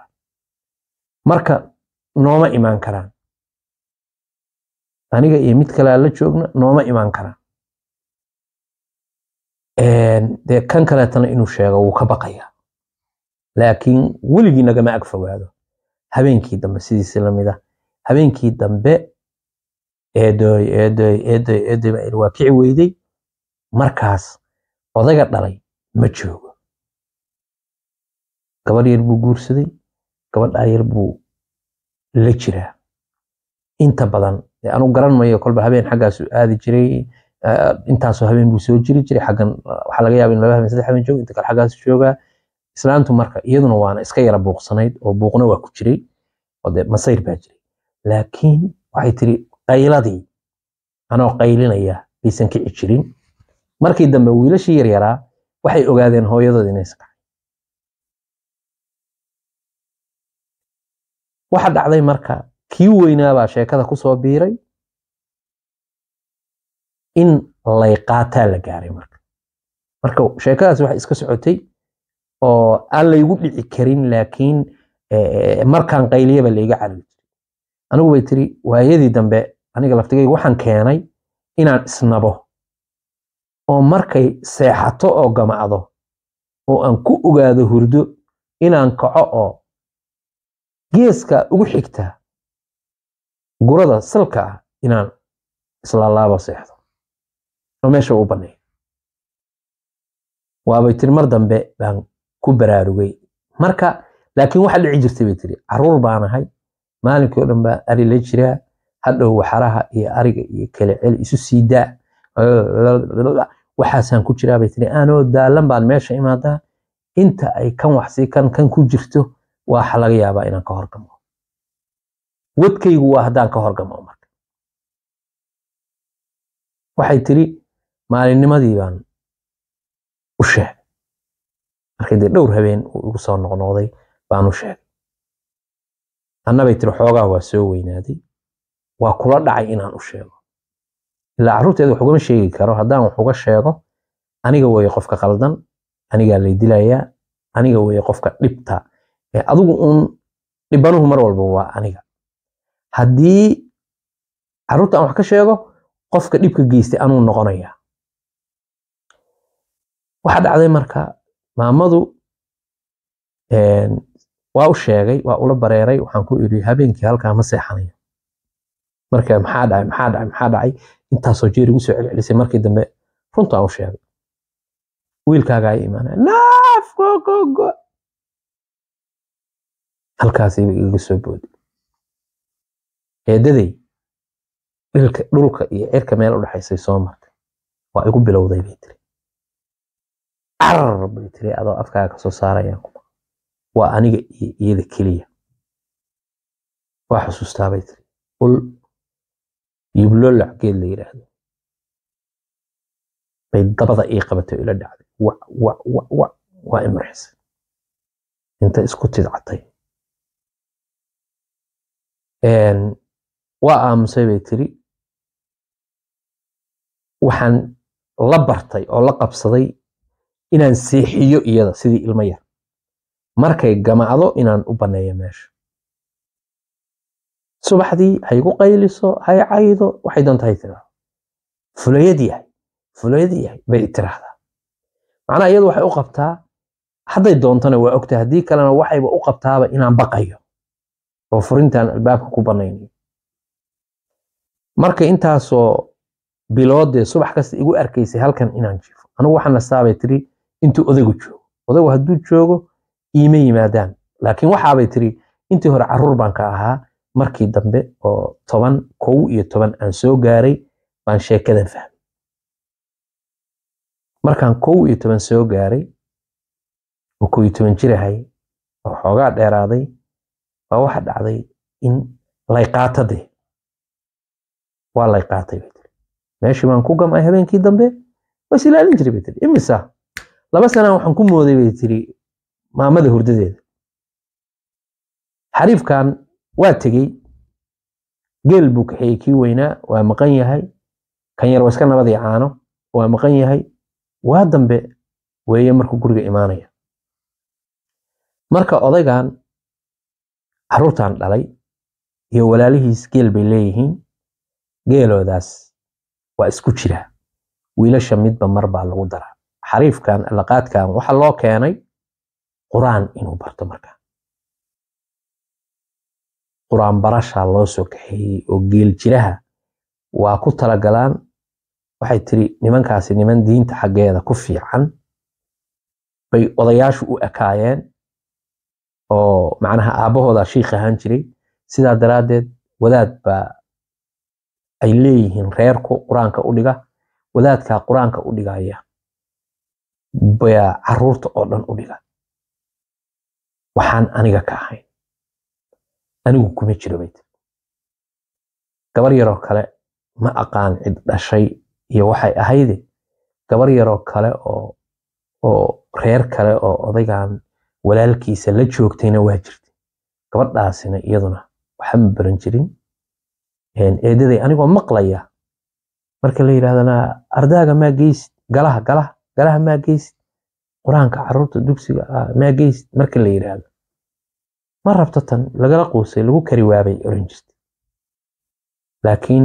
rabaa marka nooma imaan karaan aniga iyo mid kale aan la joogna nooma imaan karaan dee kan kaleetana inuu sheego wuu ka baqayaa laakiin weligii nagama ag fogaado habeenkii dambe sidiisi lamid ah habeenkii dambe eedoy eedoy eedoy eedoy baa waa kici weyday markaas odayga dhalay ma joogo gabadh yar buu guursaday gabadhaa yar buu la jiraa inta badan dee anu garan mayo kolba habeen xaggaasu aadi jiray eh, intaasoo habeen buu soo jiri jiray xaggan eh, waxaa laga yaaba in laba habeen saddex habeen joogo inta kale xaggaasu joogaa islaantu marka iyaduna waana iska yara buuqsanayd oo buuqna waa ku jiray oo dee masayr baa jiray laakiin waxay tiri qayladii anoo qaylinaya baysan kici jirin markii dambe wiilashii yaryaraa waxay ogaadeen hooyadood inay iska waxa dhacday marka kii weynaabaa sheekada kusoo biiray in layqaataa la gaaray marka marka sheekadaas waxay iska socotay oo aan laygu dhici karin laakiin eh, markaan qayliyaba layga carabi jiray anigu bay tiri waayadii dambe aniga laftigayga waxaan keenay inaan isnabo oo markay seexato oo gamacdo oo aan ku ogaado hurdo inaan kaco oo geeska ugu xigta gurada salka ah inaan islaalaaba seexdo oo meesha u baneeyo waabay tiri mar dambe baan ku baraarugay marka laakiin waxa dhici jirtay bay tiri caruur baan ahay maalinkii oo dhan baa ari la jiraa hadhow waxaraha iyo ariga iyo kale cel isu sii daa waxaasaan ku jiraa bay tiri aanoo daalan baan meesha imaadaa inta ay kan waxsii kan kan ku jirto waxa laga yaabaa inaan ka horgamo wadkaygu waa haddaan ka horgamo marka waxay tiri maalinnimadii baan u sheegay markii dee dhowr habeen uu igu soo noqnoqday baan u sheegay annabay tiri xoogaa waa soo weynaaday waa kula dhacay inaan u sheego ilaa carruurteeda wax ugama sheegi karo haddaan wax uga sheego aniga weeye qofka qaldan anigaa lay dilayaa aniga weeye qofka dhibta ee adigu uun dhibanuhu mar walba waa aniga haddii carruurta aan wax ka sheego qofka dhibka geystay anuu noqonayaa waxaa dhacday marka maamadu waa u sheegay waa ula bareeray waxaan ku iri habeenkii halkaa ma seexanayo marka maxaa dhacay maxaa dhacay maxaa dhacay intaasoo jeer igu soo celcelisay markii dambe runtaan u sheegay wiilkaagaa i imaanaya naaf gogogo halkaasiiba igaga soo booday eedaday dhilka dhulka iyo cirka meel u dhexaysay soo martay waa igu bilowday bay tiri carar bay tiri adoo afkaaga kasoo saarayaan waa aniga iyo iyada keliya waa xusuustaa bay tiri ul yiblolac geed la yidhaahdo bay dabada ii qabatay oo ila dhacday wa wa wa wa waa imarxisay inta isku tidcatay waa aamusay bay tiri waxaan la bartay oo la qabsaday inaan seexiyo iyada sidii ilmo yar markay gamacdo inaan u banneeyo meesha subaxdii haygu qayliso hay caydo waxay doonta hay tiraahdo fulayad yahay fulayad yahay bay tiraahdaa macnaha iyadu waxay u qabtaa hadday doontana waa ogtahay haddii kalena waxayba u qabtaaba inaan baqayo oo furintaan albaabka ku bannaynayo marka intaasoo biloodee subax kasta igu arkaysay halkan inaan jiifo anigu waxaan nastaabay tiri intuu odaygu joogo odaygu hadduu joogo iima yimaadaan laakiin waxaabay tiri intii hore carruur baan ka ahaa markii dambe oo toban kow iyo toban aan soo gaaray baan sheekadan fahmay markaan kow iyo toban soo gaaray oo kow iyo toban jirahay oo xoogaa dheeraaday baa waxa dhacday in layqaatadee waa layqaatay bay tiri meeshii baan ku gamay habeenkii dambe waa is ilaalin jiray bay tiri imisa laba sanaan waxaan ku mooday bay tiri maamada hurdadeeda xariifkan waa tegey geel buu kaxeeyey kii weynaa waa maqan yahay kan yar waa iska nabadii caano waa maqan yahay waa dambe weeye markuu guriga imaanaya marka odaygan carruurtan dhalay iyo walaalihiis geel bay leeyihiin geeloodaas waa isku jira wiilasha midba mar baa lagu daraa xariifkan laqaadkan waxa loo keenay qur-aan inuu barto marka qur-aan barashaa loo soo kaxeeyey oo geel jiraha waa ku talagalaan waxay tiri nimankaasi niman diinta xaggeeda ku fiican bay odayaashu u ekaayeen oo macnaha aabbahooda shiikh ahaan jiray sidaa daraaddeed wadaad baa ay leeyihiin reerku qur-aanka u dhiga wadaadkaa qur-aanka u dhigaya baa caruurta oo dhan u dhiga waxaan aniga ka ahayn anigu kuma jiro bay tiri gabar yaroo kale ma aqaan cid dhashay iyo waxay ahayde gabar yaroo kale oo oo reer kale oo odaygan walaalkiisa la joogtayna waa jirtay gabadhaasina iyaduna waxa ma baran jirin eedaday anigoo maqlaya marka la yidhahdana ardaaga maa geysid galaha galaha galaha maa geysid qur-aanka caruurta dugsiga maa geysid marka la yidhaahdo ma rabto tan lagala quusay lagu kari waabay oran jirtay laakiin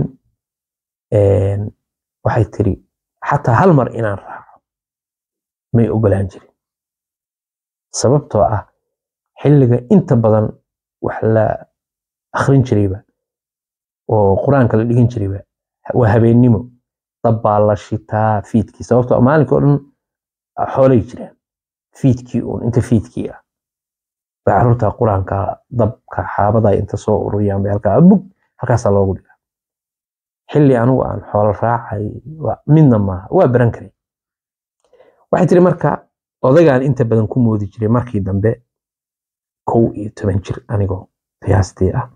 waxay tiri xataa hal mar inaan raaco may ogolaan jirin sababtoo ah xilliga inta badan wax la akhrin jirayba oo qur-aanka la dhigin jirayba waa habeennimo dab baa la shitaa fiidkii sababtoo maalinka oo dhan xoolay jiraan fiidkii uun inta fiidkii ah bay caruurta qur-aanka dabka xaabada inta soo ururiyaan bay halkaa bug halkaasaa loogu dhigaa xilli anigu aan xoolo raacay midna maaha waa baran karay waxay tiri marka odaygaan inta badan ku moodi jiray markii dambe kow iyo toban jir anigoo qiyaastii ah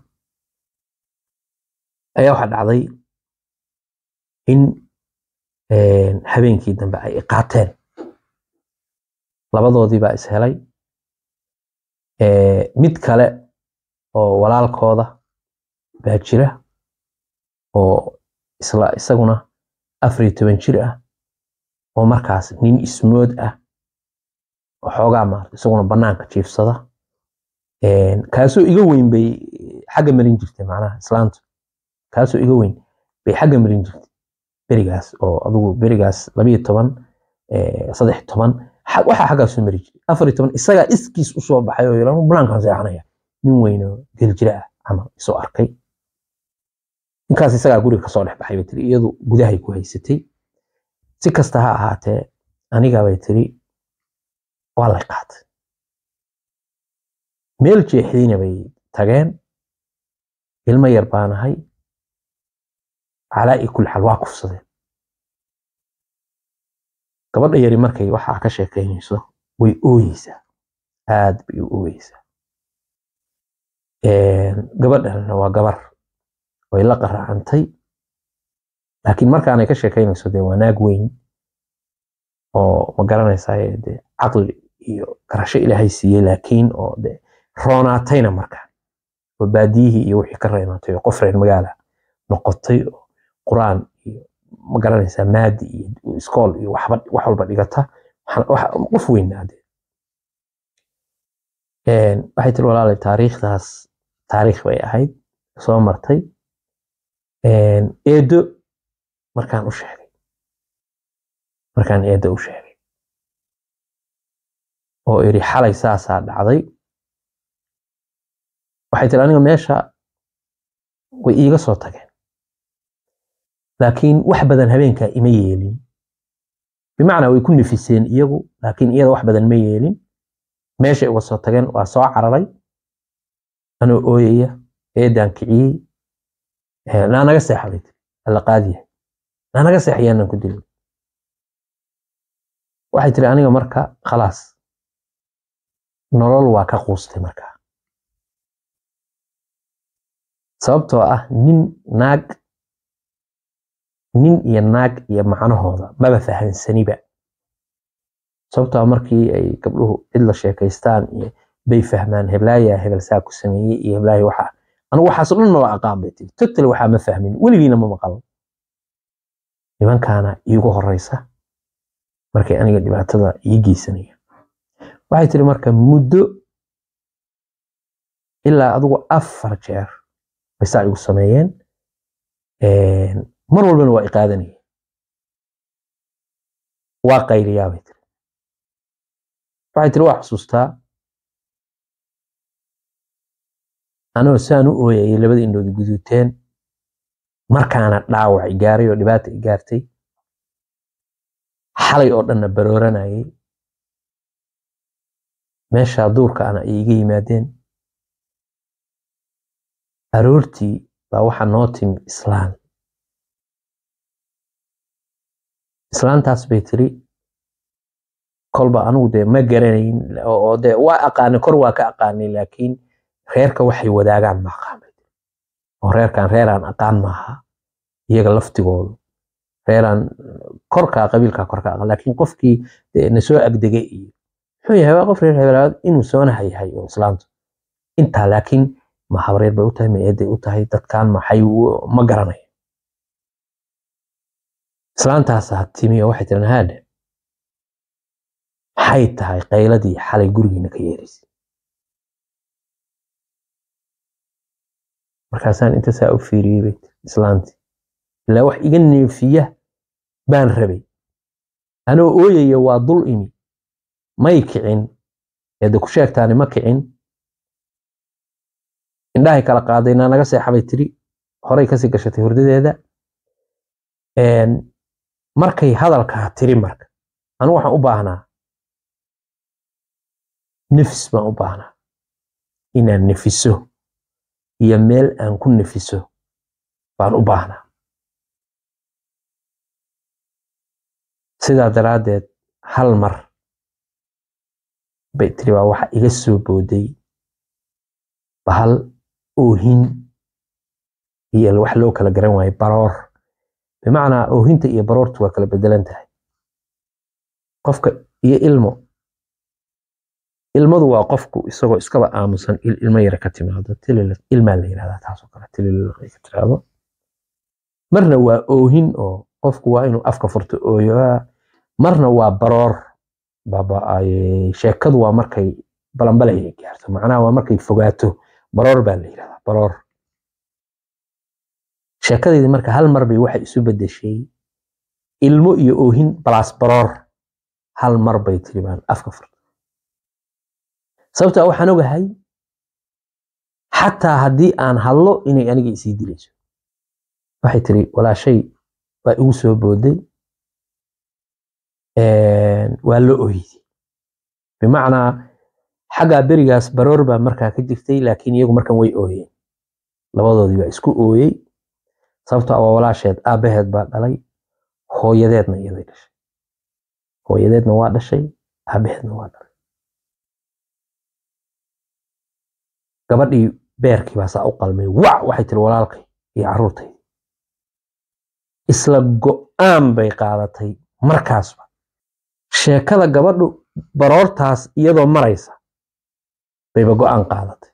ayaa waxaa dhacday in habeenkii dambe ay iqaateen labadoodii baa is helay mid kale oo walaalkooda baa jira oo isla isaguna afar iyo toban jir ah oo markaas nin ismood ah oo xoogaa maarta isaguna banaanka jiifsada kaasoo iga weyn bay xagga marin jirtay macnaha islaantu kaasoo iga weyn bay xagga marin jirtay berigaas oo adugu berigaas labiyo toban saddex toban waxaa xaggaasu mari jiray afar iyo toban isagaa iskiis usoo baxay oo yidhaa banaankaan seexanaya nin weyn oo geljira ah camal isoo arkay ninkaas isagaa guriga kasoo dhex baxay bay tiri iyadu gudahay ku haysatay si kasta ha ahaatee aniga bay tiri waa lay qaatay meel jeexdiina bay tageen ilmo yar baanahay calaa i kulli xaal waa kufsadeen gabadha yari markay waxaa ka sheekaynayso way ooyeysaa aad bay u ooyeysaa gabadhana waa gabar way la qaraacantay laakiin markaanay ka sheekaynayso dee waa naag weyn oo ma garanaysaa dee caqli iyo garasho ilaahay siiyey laakiin oo dee roonaatayna markaa oo baadiyihii iyo wixii ka reynaatay oo qof reer magaala noqotay oo qur-aan iyo ma garanaysaa maadi iyo iskool iyo waxba wax walba dhigata qof weynaade waxay tiri walaalay taariikhdaas taariikh bay ahayd soo martay eedo markaan u sheegay markaan eedo u sheegay oo iri xalay saasaa dhacday waxay tiri aniga meesha way iiga soo tageen laakiin wax badan habeenkaa ima yeelin bimacnaa way ku nafiseen iyagu laakiin iyada wax badan ma yeelin meeshay uga soo tageen waa soo cararay anoo ooyaya eedaan kiciyey naa naga seexabay tiri alla qaadiya naa naga seexiyaanan ku dilin waxay tiri aniga marka khalaas nolol waa ka quustay markaa sababtoo ah nin naag nin iyo naag iyo macnahooda maba fahansaniba sababtoo markii ay gabdhuhu cid la sheekaystaan iyo bay fahmaan heblaaya hebel saa ku sameeyey iyo heblaaya waxa anigu waxaas dhan maba aqaan bay tiri totally waxaa ma fahmin weligiina ma maqal nimankaana iigu horeysa markay aniga dhibaatada ii geysanaya waxay tiri marka muddo ilaa adigu afar jeer bay saa igu sameeyeen mar walbana waa iqaadanaya waa qayliyaa bay tiri waxay tiri waa xusuustaa anoo saan u ooyayay labada indhood guduuteen markaana dhaawac i gaaray oo dhibaata i gaartay xalay oo dhanna barooranayay meeshaa duurka ana ay iga yimaadeen aroortii baa waxaa noo timi islaan islaantaas bay tiri kolba anigu dee ma garanayn oo dee waa aqaanay kor waa ka aqaanay laakiin reerka waxay wadaagaan ma aqaanay oo reerkan reeraan aqaan maaha iyaga laftigoodu reeraan korkaa qabiilkaa korka aqaan laakiin qofkii na soo agdegay iyo muxuu yahay waa qof reer hebelaad inuu soonaha yahay oo islaamtu intaa laakiin ma habreer bay u tahay ma eeday u tahay dadkan maxay ma garanayo islaantaasaa timi oo waxay tiran haadhe maxay tahay qayladii xalay gurigiina ka yeeraysay markaasaan inta saa u fiiriyey bay tiri islaantii ilaa wax iga neefiya baan rabay anoo ooyaya waa dul imi may kicin eedde ku sheegtaani ma kicin indhahay kala qaadaynaa naga seexabay tiri horay kasii gashatay hurdadeeda markay hadalkaa tiri marka anigu waxaan u baahnaa nefis baan u baahnaa inaan nefiso iyo meel aan ku nefiso baan u baahnaa sidaa daraaddeed hal mar bay tiri baa waxa iga soo booday bahal oohin iyo wax loo kala garan waayo baroor bimacnaa oohinta iyo baroortu waa kala bedelan tahay qofka iyo ilmo ilmadu waa qofku isagoo iskaba aamusan ilmo yara ka timaado ilmaa la yirahdaa taasoo kale tililay ka tiraahdo marna waa oohin oo qofku waa inuu afka furto ooyoa marna waa baroor babaaye sheekadu waa markay balanbalay ay gaarto macnaha waa markay fogaato baroor baa la yirahdaa baroor sheekadeedii marka hal mar bay waxay isu bedeshay ilmo iyo oohin balaas baroor hal mar bay tiri baan afka furto sababtaa waxaan ogahay xataa haddii aan hadlo inay aniga isii dilayso waxay tiri walaashay waa igu soo booday waa la ooyday bimacnaa xaggaa berigaas baroor baa markaa ka jirtay laakiin iyagu markan way ooyeen labadoodii baa isku ooyey sababto waa walaasheed aabbaheed baa dhalay hooyadeedna iyaday dhashay hooyadeedna waa dhashay aabbaheedna waa dhalay gabadhii beerkii baa saa u qalmay wac waxay tiri walaalkay iyo carruurtay isla go'aan bay qaadatay markaasba sheekada gabadhu baroortaas iyadoo maraysa bayba go'aan qaadatay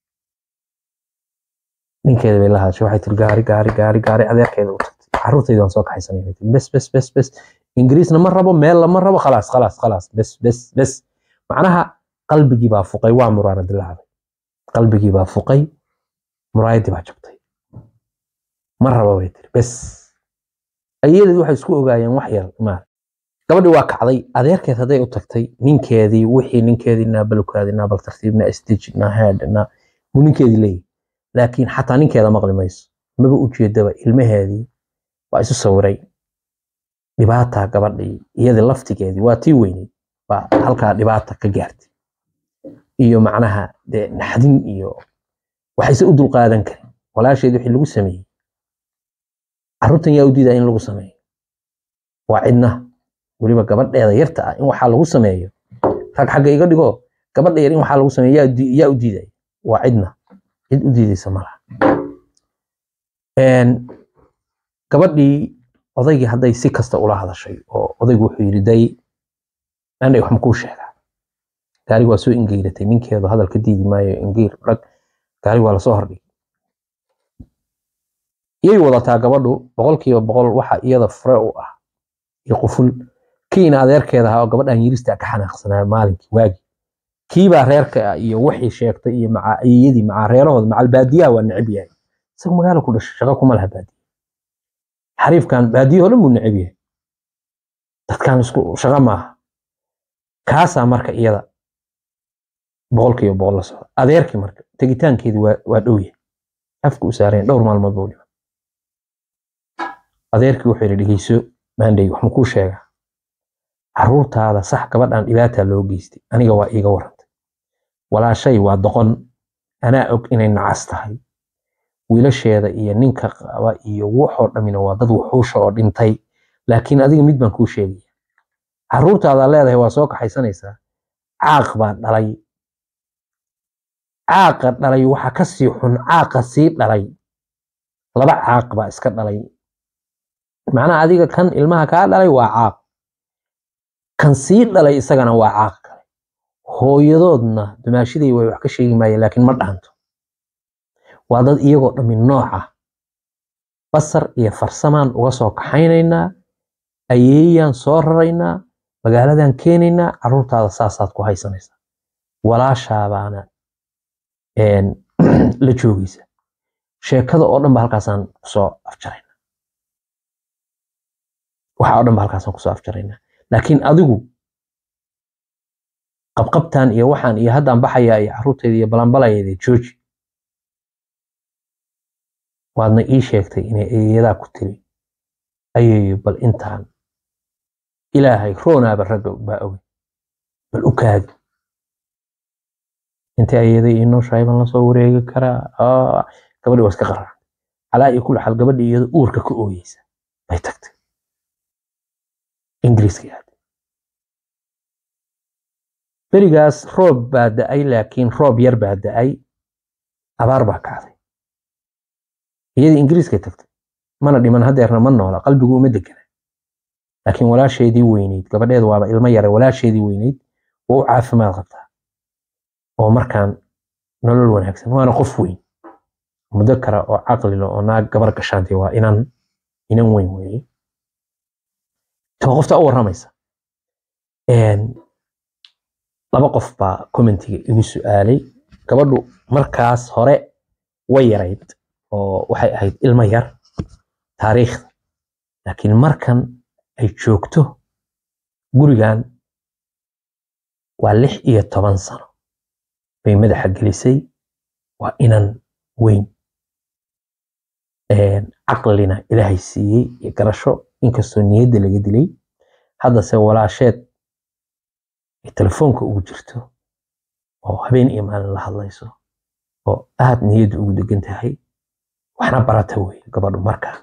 ninkeeda bay la hadashay waxay tiri gaari gaari gaari gaari adeerkeeda u tagtay carruurtaydaan soo kaxaysanay bay tiri bes bes bes bes ingiriisna ma rabo meel lama rabo khalaas khalaas khalaas bes bes bes macnaha qalbigii baa fuqay waa muraara dilaacday qalbigii baa fuqay muraayadii baa jabtay ma rabo bay tiri bes ayadeed waxay isku ogaayeen wax yar maar gabadhii waa kacday adeerkeed hadday u tagtay ninkeedii wixii ninkeedii naabalukaadi naabal tartiibna stij na head na buu ninkeedii leeyahy laakiin xataa ninkeeda maqli mayso maba ujeedaba ilmaheedii waa isu sawiray dhibaata gabadhii iyadii laftigeedii waa tii weyneyd baa halkaa dhibaata ka gaartay iyo macnaha dee naxdin iyo waxayse u dulqaadan karin walaasheed wixii lagu sameeyey carruurtan yaa u diidaa in lagu sameeyo waa cidna weliba gabadheeda yarta ah in waxaa lagu sameeyo rag xagga iga dhigo gabadha yar in waxaa lagu sameeyo yaa u diidaya waa cidna cid u diidaysa malaha gabadhii odaygii hadday si kasta ula hadashay oo odaygu wuxuu yidhi day anay wax makuu sheegaa gaari waa soo ingeyratay ninkeedu hadal ka diidi maayo ingeyr rag gaari waa lasoo hordhigay iyay wadataa gabadhu boqolkiiba boqol waxa iyada fure u ah iyo quful kiina adeerkeeda ahaa oo gabadhan yirista ka xanaaqsanaa maalinkii waagi kiibaa reerka ah iyo wixii sheegtay iyo macaiyadii macaa reerahooda macal baadiyaha waa neceb yahay isagu magaalo ku dhashay shaqo kuma laha baadiya xariifkan baadiyaho dhan buu neceb yahay dadkan isku shaqo maaha kaasaa marka iyada boqolkiiba boqol la socda adeerkii marka tegitaankeedii waa waa dhow yahay afka u saareen dhowr maalmood buu dhima adeerkii wuxuu yidhi dhegeyso maandhay wax makuu sheegaa carruurtaada sax gabadhan dhibaataa loo geystay aniga waa iiga warantay walaashay waa doqon anaa og inay nacas tahay wiilasheeda iyo ninka qaba iyo waxoo dhammina waa dad wuxuusha oo dhintay laakiin adiga mid baan kuu sheegaya caruurtaada leedahay waa soo kaxaysanaysaa caaq baa dhalay caaqa dhalay waxa ka sii xun caaqa sii dhalay laba caaq baa iska dhalay macnaha adiga kan ilmaha kaa dhalay waa caaq kan sii dhalay isagana waa caaq kale hooyadoodna dumaashiday way wax ka sheegi maayeen laakiin ma dhaanto waa dad iyagoo dhammi nooca basar iyo farsamaan uga soo kaxaynaynaa ayeeyaan soo raraynaa magaaladan keenaynaa caruurtaada saasaad ku haysanaysaa walaashaabaana la joogaysa sheekada oo dhan ba halkaasaan kusoo afjaraynaa waxa oo dhan ba halkaasaan kusoo afjaraynaa laakiin adigu qabqabtan iyo waxaan iyo haddaan baxayaa iyo caruurteeda iyo balanbalayeeda jooji waadna ii sheegtay inay eeyadaa ku tiri ayeeyo bal intaan ilaahay roonaaba ragga baa ogay bal u kaadi intay ayada ii nooshahay baan lasoo wareegi karaa gabadhi waa iska qararacday calaa iyo kulli xaal gabadhi iyada uurka ka ooyeysa bay tagtay ingiriiska aaday berigaas roob baa da-ay laakiin roob yar baa da-ay abaar baa kacday iyadii ingiriiskay tagtay mana dhiman hadeerna ma noola qalbigu uma degana laakiin walaasheedii weyneyd gabadheed waaba ilmo yara walaasheedii weyneyd waa u caafimaad qabtaa oo markaan nolol wanaagsan waana qof weyn muddo kara oo caqlilo oo naag gabar gashaantay waa inan inan weyn weeye to qofta u warramaysa laba qof baa commentiga igu su-aalay gabadhu markaas hore way yarayd oo waxay ahayd ilmo yar taariikhda laakiin markan ay joogto gurigan waa lix iyo toban sano bay madaxa gelisay waa inan weyn caqlina ilaahay siiyey iyo garasho inkastoo niyadda laga dilay haddase walaasheed ay telefoonka ugu jirto oo habeen iyo maalin la hadlayso oo aad niyadda ugu degan tahay waxna barata wey gabadhu markaa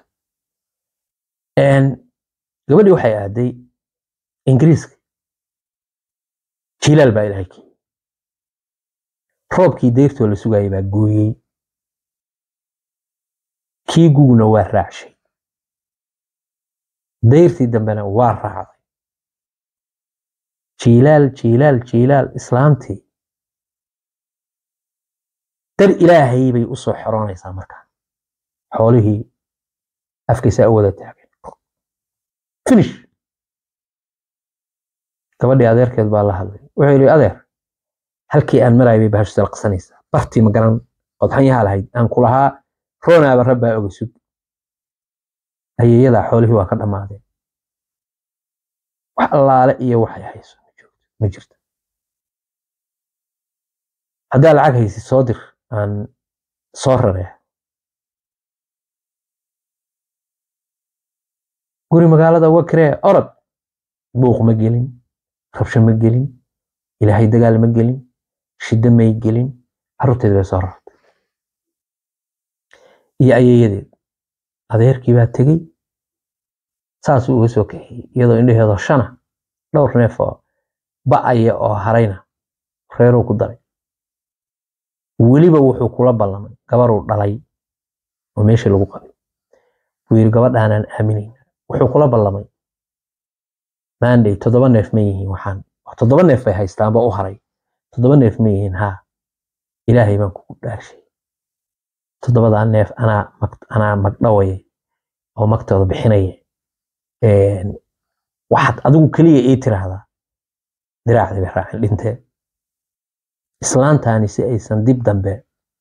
gabadhii waxay aaday ingiriiska jilaal baa ilaahay keeyey roobkii deyrtoo la sugayay baa gooyey kii guguna waa raacshay dayrtii dambena waa raacday jiilaal jiilaal jiilaal islaantii dar ilaahay bay u soo xoroonaysaa markaa xoolihii afkiisaa u wada taageen finish gabadhii adeerkeed baa la hadlay wuxuu yidhi adeer halkii aan maraayay bay bahashu salaqsanaysaa bartii ma garan qodxanyaha lahayd aan ku lahaa roonaaba rabbaa oga sug ayeeyadaa xoolihii waa ka dhammaadeen wax allaale iyo waxay hayso ma jirto haddaa lacag haysid soo dir aan soo raree guri magaalada wakree orod buuq ma gelin rabsho ma gelin ilaahay dagaal ma gelin shiddo may gelin carruurteed bay soo rartay iyo ayeeyadeed adeerkii baa tegey saasuu uga soo kaxeeyey iyadoo indhaheedoo shana dhowr neef oo ba'aya oo harayna reeruu ku daray weliba wuxuu kula ballamay gabaruu dhalay oo meeshii lagu qabay buu yidhi gabadhaanaan aaminayna wuxuu kula ballamay maanday toddoba neef ma yihiin waxaan toddoba neef bay haystaanba u haray toddoba neef ma yihiin haa ilaahay baan kugu dhaarshay toddobadaa neef anaa anaa magdhawaya oo magtooda bixinaya waxaad adigu keliya ii tiraahdaa diraacdii bay raacin dhintee islaantaani si aysan dib dambe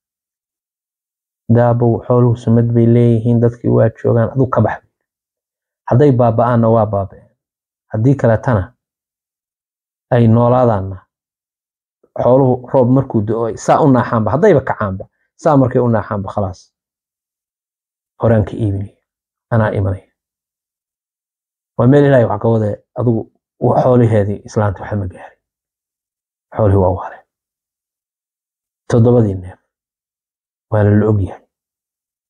daabow xooluhu sumad bay leeyihiin dadkii waa joogaan aduu ka bax hadday baaba'aanna waa baaba'een haddii kaletana ay noolaadaanna xooluhu roob markuu do-o saa u naaxaanba haddayba kacaanba saa markay u naaxaanba khalaas horaan ka iibinaya anaa imanaya waa meel ilaahay wax ka wadee adigu xooliheedii islaanta waxa ma gaarin xoolihii waa u hareen toddobadii neef waana la ogyahay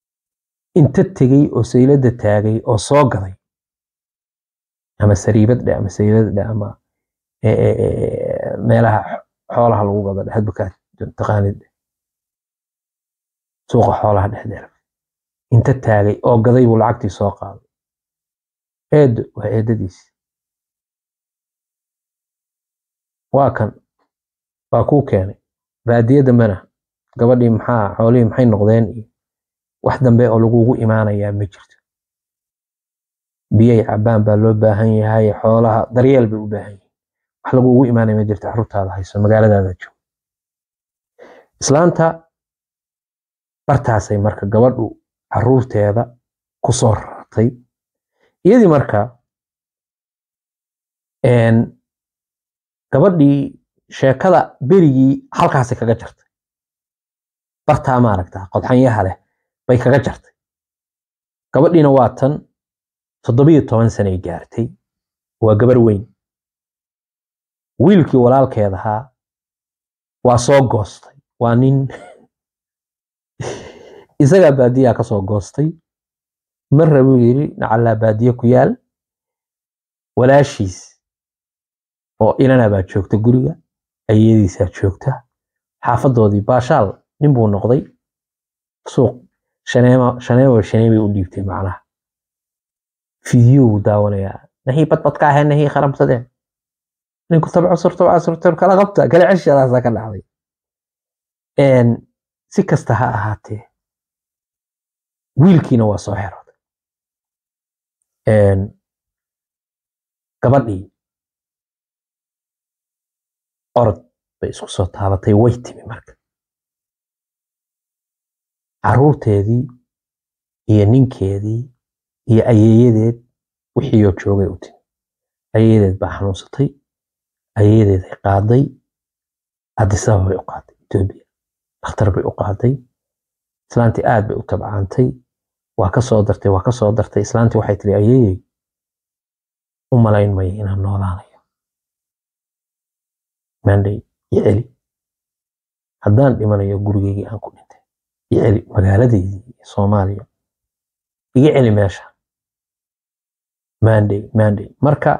inta tegey oo saylada taagay oo soo gaday ama sariibad dhe ama saylad dhe ama meelaha xoolaha lagu gado dhe hadba kaa taqaanid dhe suuqa xoolaha dhexdeeda inta taagay oo gaday buu lacagtii soo qaaday eedo waa eedadiisi waa kan waa kuu keenay baadiye dambena gabadhii maxaa xoolihii maxay noqdeen iyo wax dambe oo lagugu imaanayaa ma jirto biyay cabaan baa loo baahan yahay xoolaha daryeel bay u baahan yihiin wax lagugu imaanaya ma jirto carruurtaada hayso magaaladaada joogo islaanta bartaasay marka gabadhu carruurteeda ku soo rartay iyadii marka gabadhii sheekada berigii halkaasay kaga jartay bartaa maaragta qodxanyaha leh bay kaga jartay gabadhiina waa tan toddobiyo toban sanay gaartay waa gabar weyn wiilkii walaalkeedahaa waa soo goostay waa nin isagaa baadiyaa ka soo goostay marra buu yidhi nacallaa baadiye ku yaal walaashiis oo inana baa joogta guriga ayadiisaa joogta xaafadoodii baashaal nin buu noqday suuq shaneema shaneema shaneemay u dhiibtay macnaha fidiyo buu daawanayaa nahii badbadka ahee nahii kharamsadeen ninku tabcusur tabcusur kala qabta kala ceshadaasaa ka dhacday si kasta ha ahaatee wiilkiina waa soo xerooday gabadhii orod bay isku soo taabatay way timi marka carruurteedii iyo ninkeedii iyo ayeeyadeed wixiioo joogay u timi ayeeyadeed baa xanuunsatay ayeeyadeeday qaaday adisaba bay u qaaday etoobiya dhakhtar bay u qaaday islaantii aad bay u tabcaantay waa ka soo dartay waa ka soo dartay islaantii waxay tiri ayeeyey u malayn maya inaan noolaanayo maandhay iyo celi haddaan dhimanayo gurigeygii aan ku dhintay iyo celi magaaladeydii iyo soomaaliya iga celi meesha maandhay maandhay marka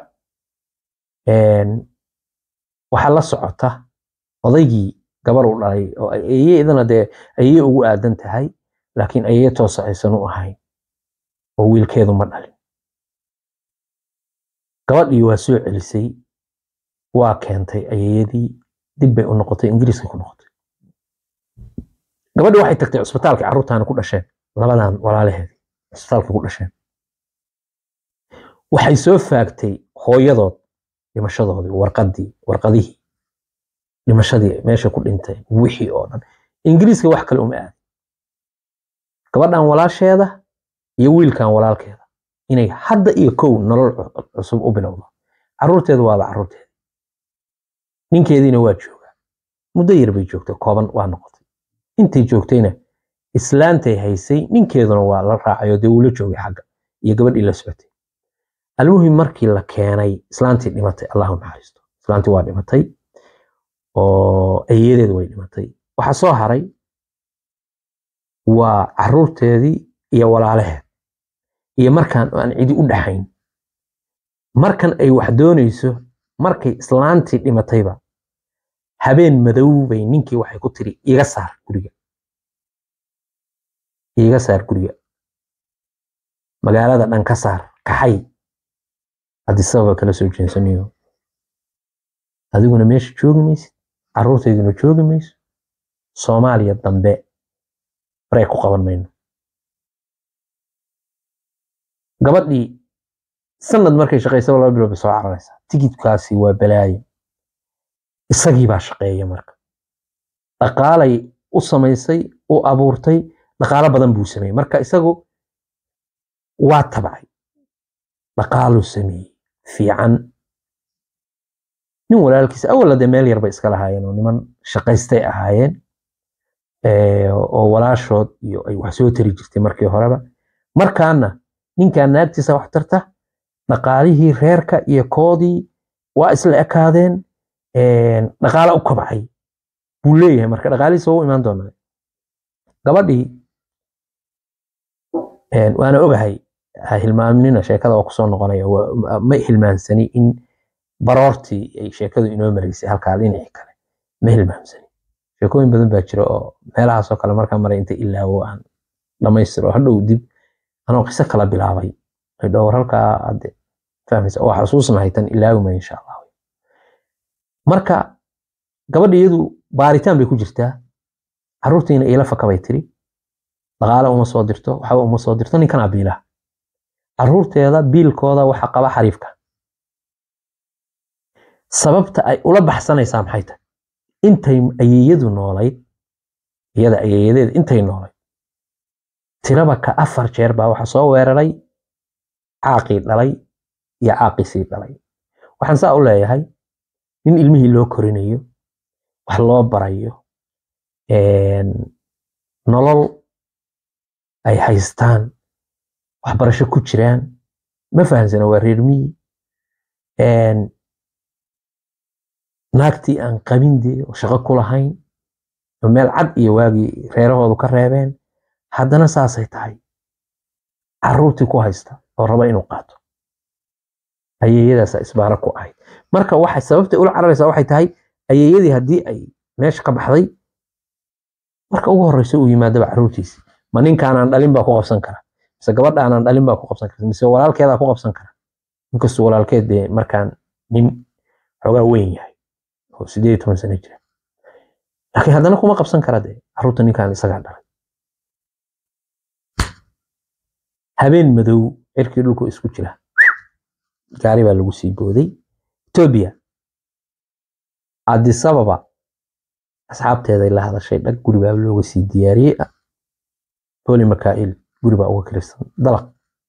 waxaa la socota odaygii gabar u dhalay oo ayeye idana dee ayeye ugu aadan tahay laakiin ayeye toosa aysan u ahayn oo wiilkeedu ma dhalin gabadhii waa soo celisay waa keentay ayeyadii dib bay u noqotay ingiriiska ku noqotay gabadhii waxay tagtay cusbitaalka carruurtaani ku dhasheen labadan walaalaheedii cusbitaalka ku dhasheen waxay soo faagtay hooyadood dhimashadoodii warqadii warqadihii dhimashadii meesha ku dhintay wixii oo dhan ingiriiska wax kale uma aadin gabadhan walaasheeda iyo wiilkan walaalkeeda inay hadda iyo kow nolol cusub u bilowdo carruurteedu waaba carruurteeda ninkeediina waa joogaa muddo yar bay joogtay kooban waa noqotay intay joogtayna islaantay haysay ninkeeduna waa la raacayo dee uu la joogay xagga iyo gabadhii la socotay almuhim markii la keenay islaantii dhimatay allahu naxariisto islaantii waa dhimatay oo ayeedeed way dhimatay waxaa soo haray waa carruurteedii iyo walaalaheed iyo markaan aan cidi u dhaxayn markan ay wax doonayso markay islaantii dhimatayba habeen madow bay ninkii waxay ku tiri iga saar guriga iga saar guriga magaalada dhan ka saar kaxay adisababa kala soo jeensanayo adiguna meesha joogi maysid carruurtayduna joogi mayso soomaaliya dambe barey ku qaban mayno gabadhii sanad markay shaqaysaba laba bilood bay soo cararaysaa tigidkaasi waa balaayo isagii baa shaqeeya marka dhaqaalay u samaysay u abuurtay dhaqaalo badan buu sameeyey marka isagu waa tabcay dhaqaaluu sameeyey fiican nin walaalkiisa awalla dee meel yar bay iska lahaayeen oo niman shaqaystay ahaayeen oo walaashood iyo ay wax soo tari jirtay markii horeba markaana ninkan naagtiisa wax tarta dhaqaalihii reerka iyo koodii waa isla ekaadeen dhaqaala u kabcay buu leeyahay marka dhaqaalihiisa waa u imaan doonaa gabadhii waana ogahay ha hilmaamnina sheekada oo kusoo noqonaya ma hilmaansani in baroortii ay sheekadu inoo maraysay halkaa dhinacii kale ma hilmaamsani sheekooyin badan baa jira oo meelahaasoo kale markaa maray inta ilaawo aan dhamaystiro hadhow dib anoo qiso kala bilaabay dhowr halkaa hadde fahmaysa oo xasuusnahay tan ilaawima insha allah marka gabadha iyadu baaritaan bay ku jirtaa caruurtiina iila faka bay tiri dhaqaale uma soo dirto waxba uma soo dirto ninkan abiilaha caruurteeda biilkooda waxa qaba xariifka sababta ay ula baxsanaysaa maxay tahay intay ayeeyadu noolayd iyada ayeeyadeeda intay noolayd tiraba ka afar jeer baa waxa soo weeraray caaqii dhalay iyo caaqisii dhalay waxaan saa u leeyahay nin ilmihii loo korinayo wax loo barayo nolol ay haystaan waxbarasho ku jiraan ma fahamsana waa reer miyi naagtii aan qabindee oo shaqo ku lahayn oo meel cad iyo waagii reerahoodu ka reebeen haddana saasay tahay caruurtii ku haysta oo raba inuu qaato ayeeyadaasa isbaaro ku ahayd marka waxay sababtay ula cararaysaa waxay tahay ayeeyadii haddii ay meesha ka baxday marka ugu horreysa uu yimaadaba caruurtiisi ma ninkaanaan dhalin baa ku qabsan kara mise gabadhaanaan dhalin baa ku qabsan kara mise walaalkeedaa ku qabsan kara inkastuu walaalkeed dee markaan nin xoogaa weyn yahay oo sideed iyo toban sano jira laakiin haddana kuma qabsan kara dee caruurta ninkaan isagaa dhalay habeen madow cirkii dhulku isku jira gaari baa lagu sii booday etoobiya adisababa asxaabteeday la hadashay dhag guri baa looga sii diyaariyey boli makaa'il guri baa uga kiribsan dalaq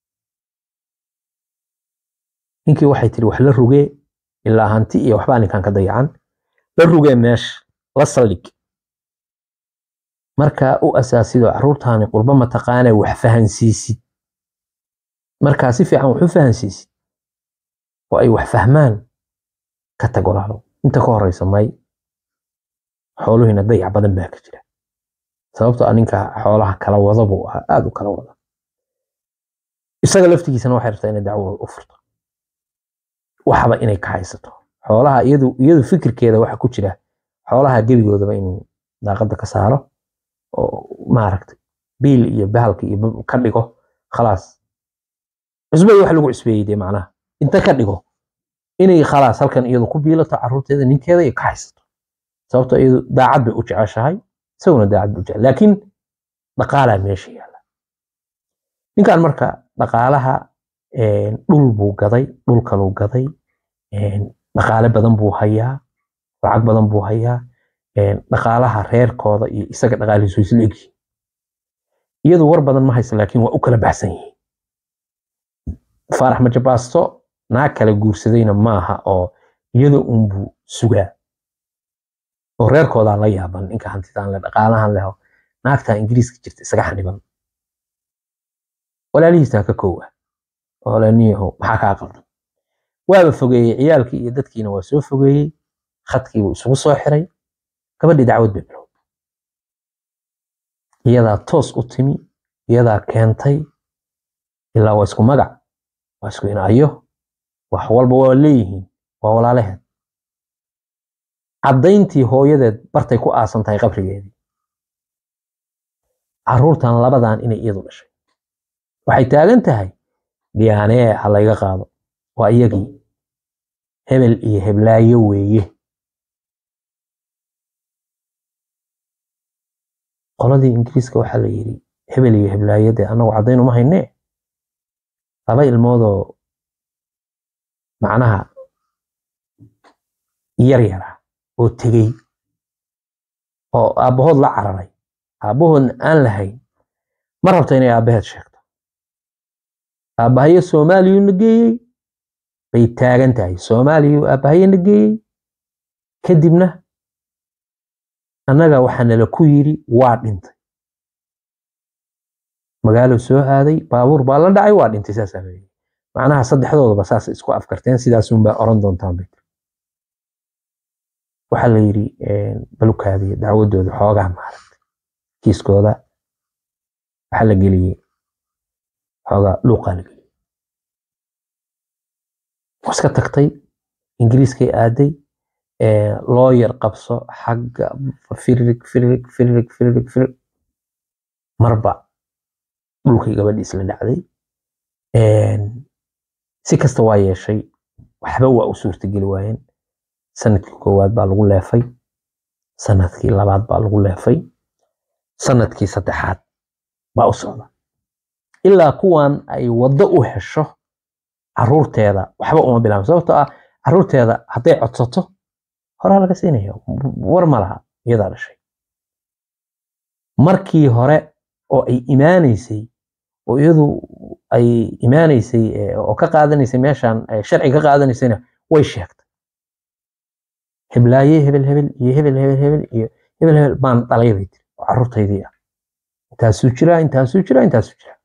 ninkii waxay tiri wax la rugee ilaa hanti iyo waxbaa ninkan ka dayacan la rugee meesha la saldhig markaa u asaasidoo caruurtaani qurba mataqaana wax fahansiisid markaa si fiican wax u fahansiisid oo ay wax fahmaan ka tag walaalo inta ka horeysa may xooluhiina dayac badan baa ka jira sababtoo a ninka xoolaha kala wada buu ahaa aada u kala wada isaga laftigiisana waxay rabtaa inay dacwo u furto waxba inay ka haysato xoolaha iyadu iyadu fikirkeeda waxa ku jira xoolaha gebigoodaba inuu daaqada ka saaro oo maaragtay biil iyo bahalka iyo ka dhigo khalaas cusbada wax lagu cusbeeyey dee macnaha inta ka dhigo inay khalaas halkan iyadu ku biilato caruurteeda ninkeeda iyo ka haysato sababtoo iyadu daacad bay u jeceshahay isaguna daacad buu jecel laakiin dhaqaalaa meesha yaalla ninkan marka dhaqaalaha dhul buu gaday dhul kaluu gaday dhaqaale badan buu hayaa lacag badan buu hayaa dhaqaalaha reerkooda iyo isaga dhaqaalihiisu isla egyihin iyadu war badan ma haysa laakiin waa u kala baxsan yihiin faarax majabaasto naag kala guursadayna maaha oo iyada unbuu sugaa oo reerkoodaa la yaaban ninka hantidaan le dhaqaalahan leho naagtaa ingiriiska jirta isaga xaniban walaalihiisaa ka kow ah oo laniyaho maxaa kaa qaldan waaba fogeeyey ciyaalkii iyo dadkiina waa soo fogeeyey khadkiibuu isugu soo xiray gabadhii dacwad bay bilowday iyadaa toos u timi iyadaa keentay ilaa waa isku magac waa isku inayo wax walba waa leeyihiin waa walaalaheed caddayntii hooyadeed bartay ku aasan tahay qabrigeedii caruurtan labadan inay iyadu dhashay waxay taagan tahay dhiyaanee ha layga qaado waa iyagii hebel iyo heblaayo weeye qoladii ingiriiska waxaa la yidhi hebel iyo heblaayo dee annagu caddayn uma haynee laba ilmoodoo macnaha yar yara oo tegey oo aabbahood la cararay aabbahoodna aan lahayn ma rabta inay aabbaheed sheegto aabbahayo soomaaliyuu na geeyey bay taagan tahay soomaaliyuu aabbahayo na geeyey kadibna annaga waxaa nala ku yidhi waa dhintay magaalo soo aaday baabuur baa la dhacay waa dhintay saasaa la yidhi macnaha saddexdoodaba saas isku afkarteen sidaasunbaa oran doontaan bay waxaa la yidhi balukaadiya dacwadooda xoogaa maaragtay kiiskooda waxaa la geliyey xoogaa luuqaa la geliyey waa iska tagtay ingiriiskay aaday looyar qabso xagga firirig firirig firirig firirig firirig marba dhulkay gabadhii isla dhacday si kasta waa yeeshay waxba waa u suurtageli waayeen sanadkii koowaad baa lagu leefay sanadkii labaad baa lagu leefay sanadkii saddexaad baa u socda ilaa kuwan ay waddo u hesho caruurteeda waxba uma bilaabin sababtoo ah caruurteeda hadday codsato horaa laga siinaya war ma laha iyadaa dhashay markii hore oo ay imaanaysay oo iyadu ay imaanaysay oo ka qaadanaysay meeshan sharci ka qaadanaysayna way sheegtay heblaaye hebel hebel iyo hebel hebel hebel iyo hebel hebel baan dhalay bay tiri oo caruurtaydii ah intaasuu jiraa intaasuu jiraa intaasuu jiraa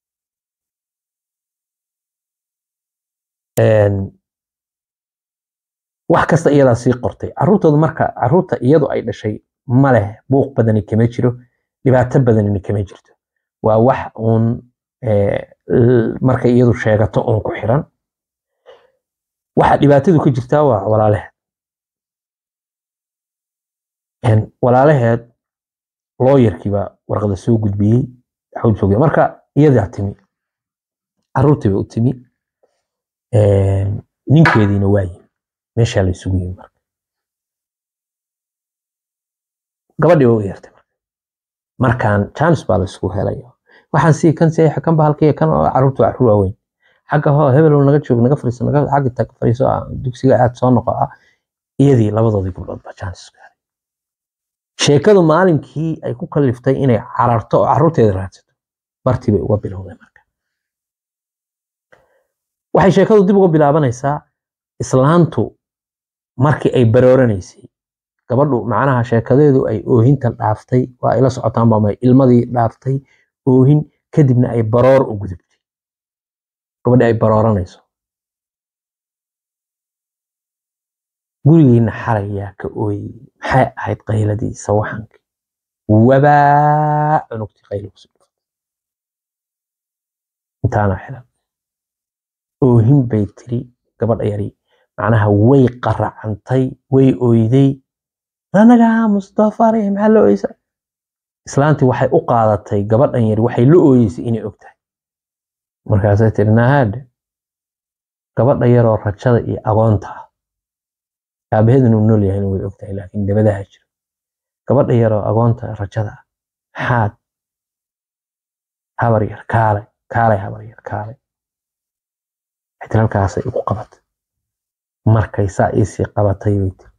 wax kasta iyadaa sii qortay caruurtooda marka caruurta iyadu ay dhashay ma leh buuq badani kama jiro dhibaato badanina kama jirto waa wax uun marka iyadu sheegato uun ku xiran waxa dhibaatadu ka jirtaa waa walaalaheed walaalaheed looyarkiibaa warqada soo gudbiyey xawd marka iyadaa timi caruurtiiba u timi ninkeediina waa yimi meeshaa la isugu yimi marka gabadhii waa u yeertay marka markaan chance baa la isugu helaya waxaan sii kan seexa kan bahalkaya kan oo caruurtu caruur waaweyn xagga hoo hebel naga joog naga fariiso naga xagga tag fariiso dugsiga aad soo noqo ah iyadii labadoodii gabdhood baa chance isku helay sheekadu maalinkii ay ku kaliftay inay cararto oo caruurteeda raadsato bartii bay uga bilowday marka waxay sheekadu dib uga bilaabanaysaa islaantu markii ay barooranaysay gabadhu macnaha sheekadeedu ay oohinta dhaaftay waa ila socotaan baa ilmadii dhaaftay oohin kadibna ay baroor u gudubtay gabadhi ay barooranayso gurigiina xalayaa ka ooyey maxay ahayd qayladii sawaxankii wabaa cunugtii qayli kusoo dhufatay intaana xilan oohin bay tiri gabadha yari macnaha way qaracantay way oyday anaga mustafaare maxaa la oysa islaantii waxay u qaadatay gabadhan yari waxay la ooyeysay inay og tahay markaasay tiri nahaadhe gabadha yaroo rajada iyo agoonta ah aabaheeduna uu nool yahayna way og tahay laakiin dabadaha jira gabadha yaroo agoonta rajada ah maxaad habar yar kaale kaalay habar yar kaalay xitir halkaasay igu qabatay markay saa iisii qabatay bay tiri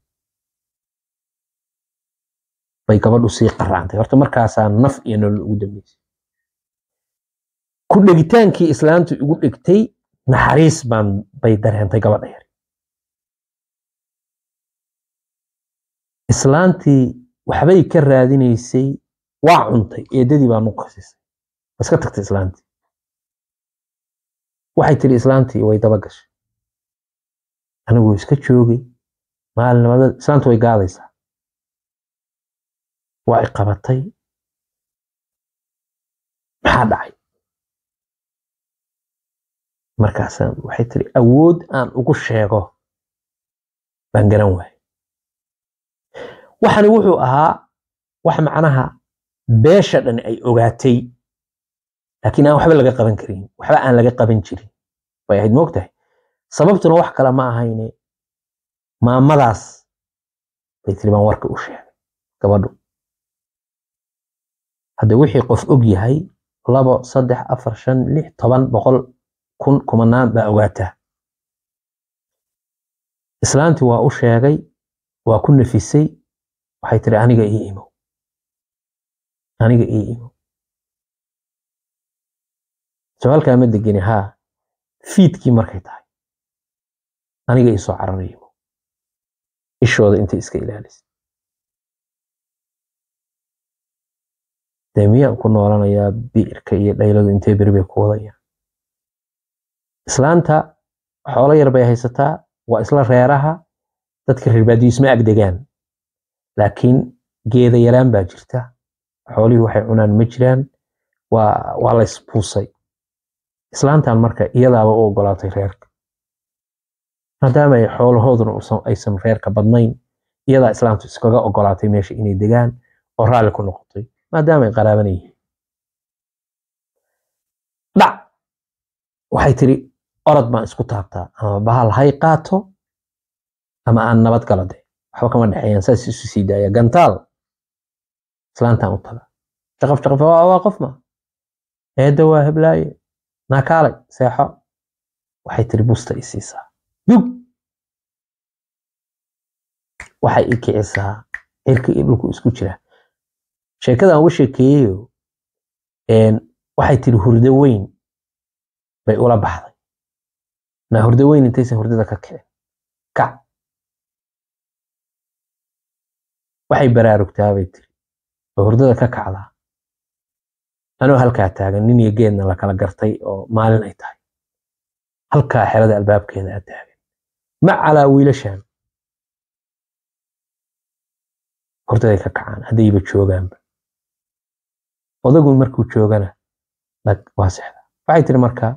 bay gabadhu sii qaracantay horta markaasaa naf iyo nolol ugu dambeysay ku dhegitaankii islaantu igu dhegtay naxariis baan bay dareentay gabadha yar islaantii waxbay ka raadinaysay waa cuntay eedadii baa nugu kasisay iska tagtay islaantii waxay tiri islaantii way daba gashay anigu iska joogay maalinimada islaantu way gaadaysaa waa i qabatay maxaa dhacay markaasa waxay tiri awood aan ugu sheego baan garan waayay waxani wuxuu ahaa wax macnaha beesha dhan ay ogaatay laakiin aan waxba laga qaban karin waxba aan laga qaban jirin bay ahayd moogtahay sababtuna wax kale ma ahayne maamadaas bay tiri baan warka u sheegay gabadhu hadda wixii qof og yahay labo saddex afar shan lix toban boqol kun kumanaan baa ogaataa islaantii waa u sheegay waa ku nafisay waxay tiri aniga ii imow aniga ii imow su-aalkaa ma degeni haa fiidkii markay tahay aniga ii soo cararay imow ishooda intay iska ilaalisay dee miyaan ku noolanayaa biirka iyo dhayladu intee beri bay ku wadayaan islaanta xoolo yar bay haysataa waa isla reeraha dadka reer baadiyo isma agdegaan laakiin geeda yaraan baa jirta xoolihii waxay cunaan ma jiraan waa waa la isbuusay islaantan marka iyadaaba u ogolaatay reerka maadaama ay xoolahooduna aysan reerka badnayn iyadaa islaamtu iskaga ogolaatay meesha inay degaan oo raalli ku noqotay maadaama ay qaraaban yihiin dhac waxay tiri orod baan isku taabtaa ama bahal hay qaato ama aan nabad galo de waxba kama dhexeeyaan saas isu sii daaya gantaal islaantan u taga shaqaf shaqaf waa qof ma eedda waa heblaaye naakaalay seexo waxay tiri busta i siisaa dug waxay i kicisaa cirka iyo dhulku isku jira sheekadan uga sheekeeyeyo waxay tiri hurdo weyn bay ula baxday naa hurdo weyn intaysan hurdada ka kicin kac waxay baraarugtaa bay tiri oo hurdada ka kacdaa anoo halkaa taagan nin iyo geedna la kala gartay oo maalin ay tahay halkaa xerada albaabkeeda aa taagan ma calaa wiilashan hurdaday ka kacaan haddayba joogaanba odagu markuu joogana waa sexda waxay tiri markaa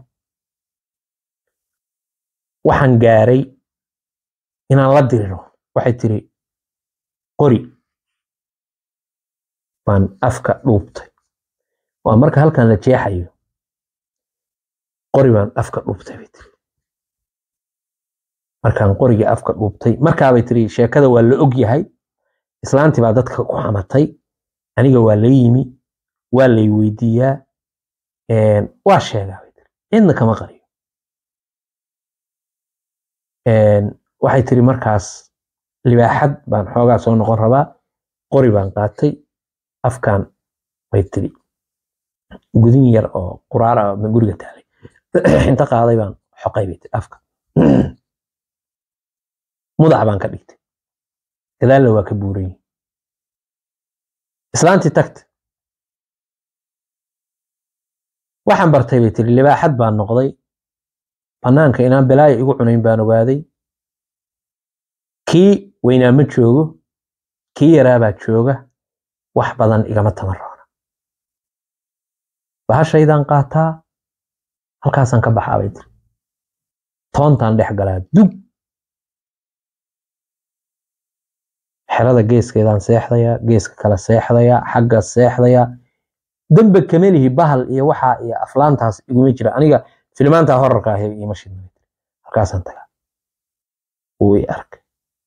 waxaan gaaray inaan la diriro waxay tiri qori baan afka dhuubtay waa marka halkan la jeexayo qori baan afka dhuubtay bay tiri markaan qorigii afka dhuubtay markaabay tiri sheekada waa la og yahay islaantii baa dadka ku xamatay aniga waa la yimi waa lay weydiiyaa waa sheegaa bay tiri cidna kama qariyo waxay tiri markaas libaaxad baan xoogaa soo noqon rabaa qori baan qaatay afkan bay tiri gudin yar oo quraar ah ma guriga taalay inta qaaday baan xoqay bay tiri afka mudac baan ka dhigtay gadaalna waa ka buuran yihin islaantii tagta waxaan bartay bay tiri libaaxad baan noqday bannaanka inaan balaayo igu cunayn baan ogaaday kii weynaa ma joogo kii yaraabaa jooga wax badan igama tamaroona bahashaydaan qaataa halkaasaan ka baxaa bay tiri toontaan dhex galaa dug xerada geeskeedaan seexdayaa geeska kale seexdayaa xagga seexdayaa dembe kamelihi bahal iyo waxaa iyo aflaantaas iguma jira aniga filmaantaa horarka ahi ima shidna halkaasaan tagaa wuu i arkay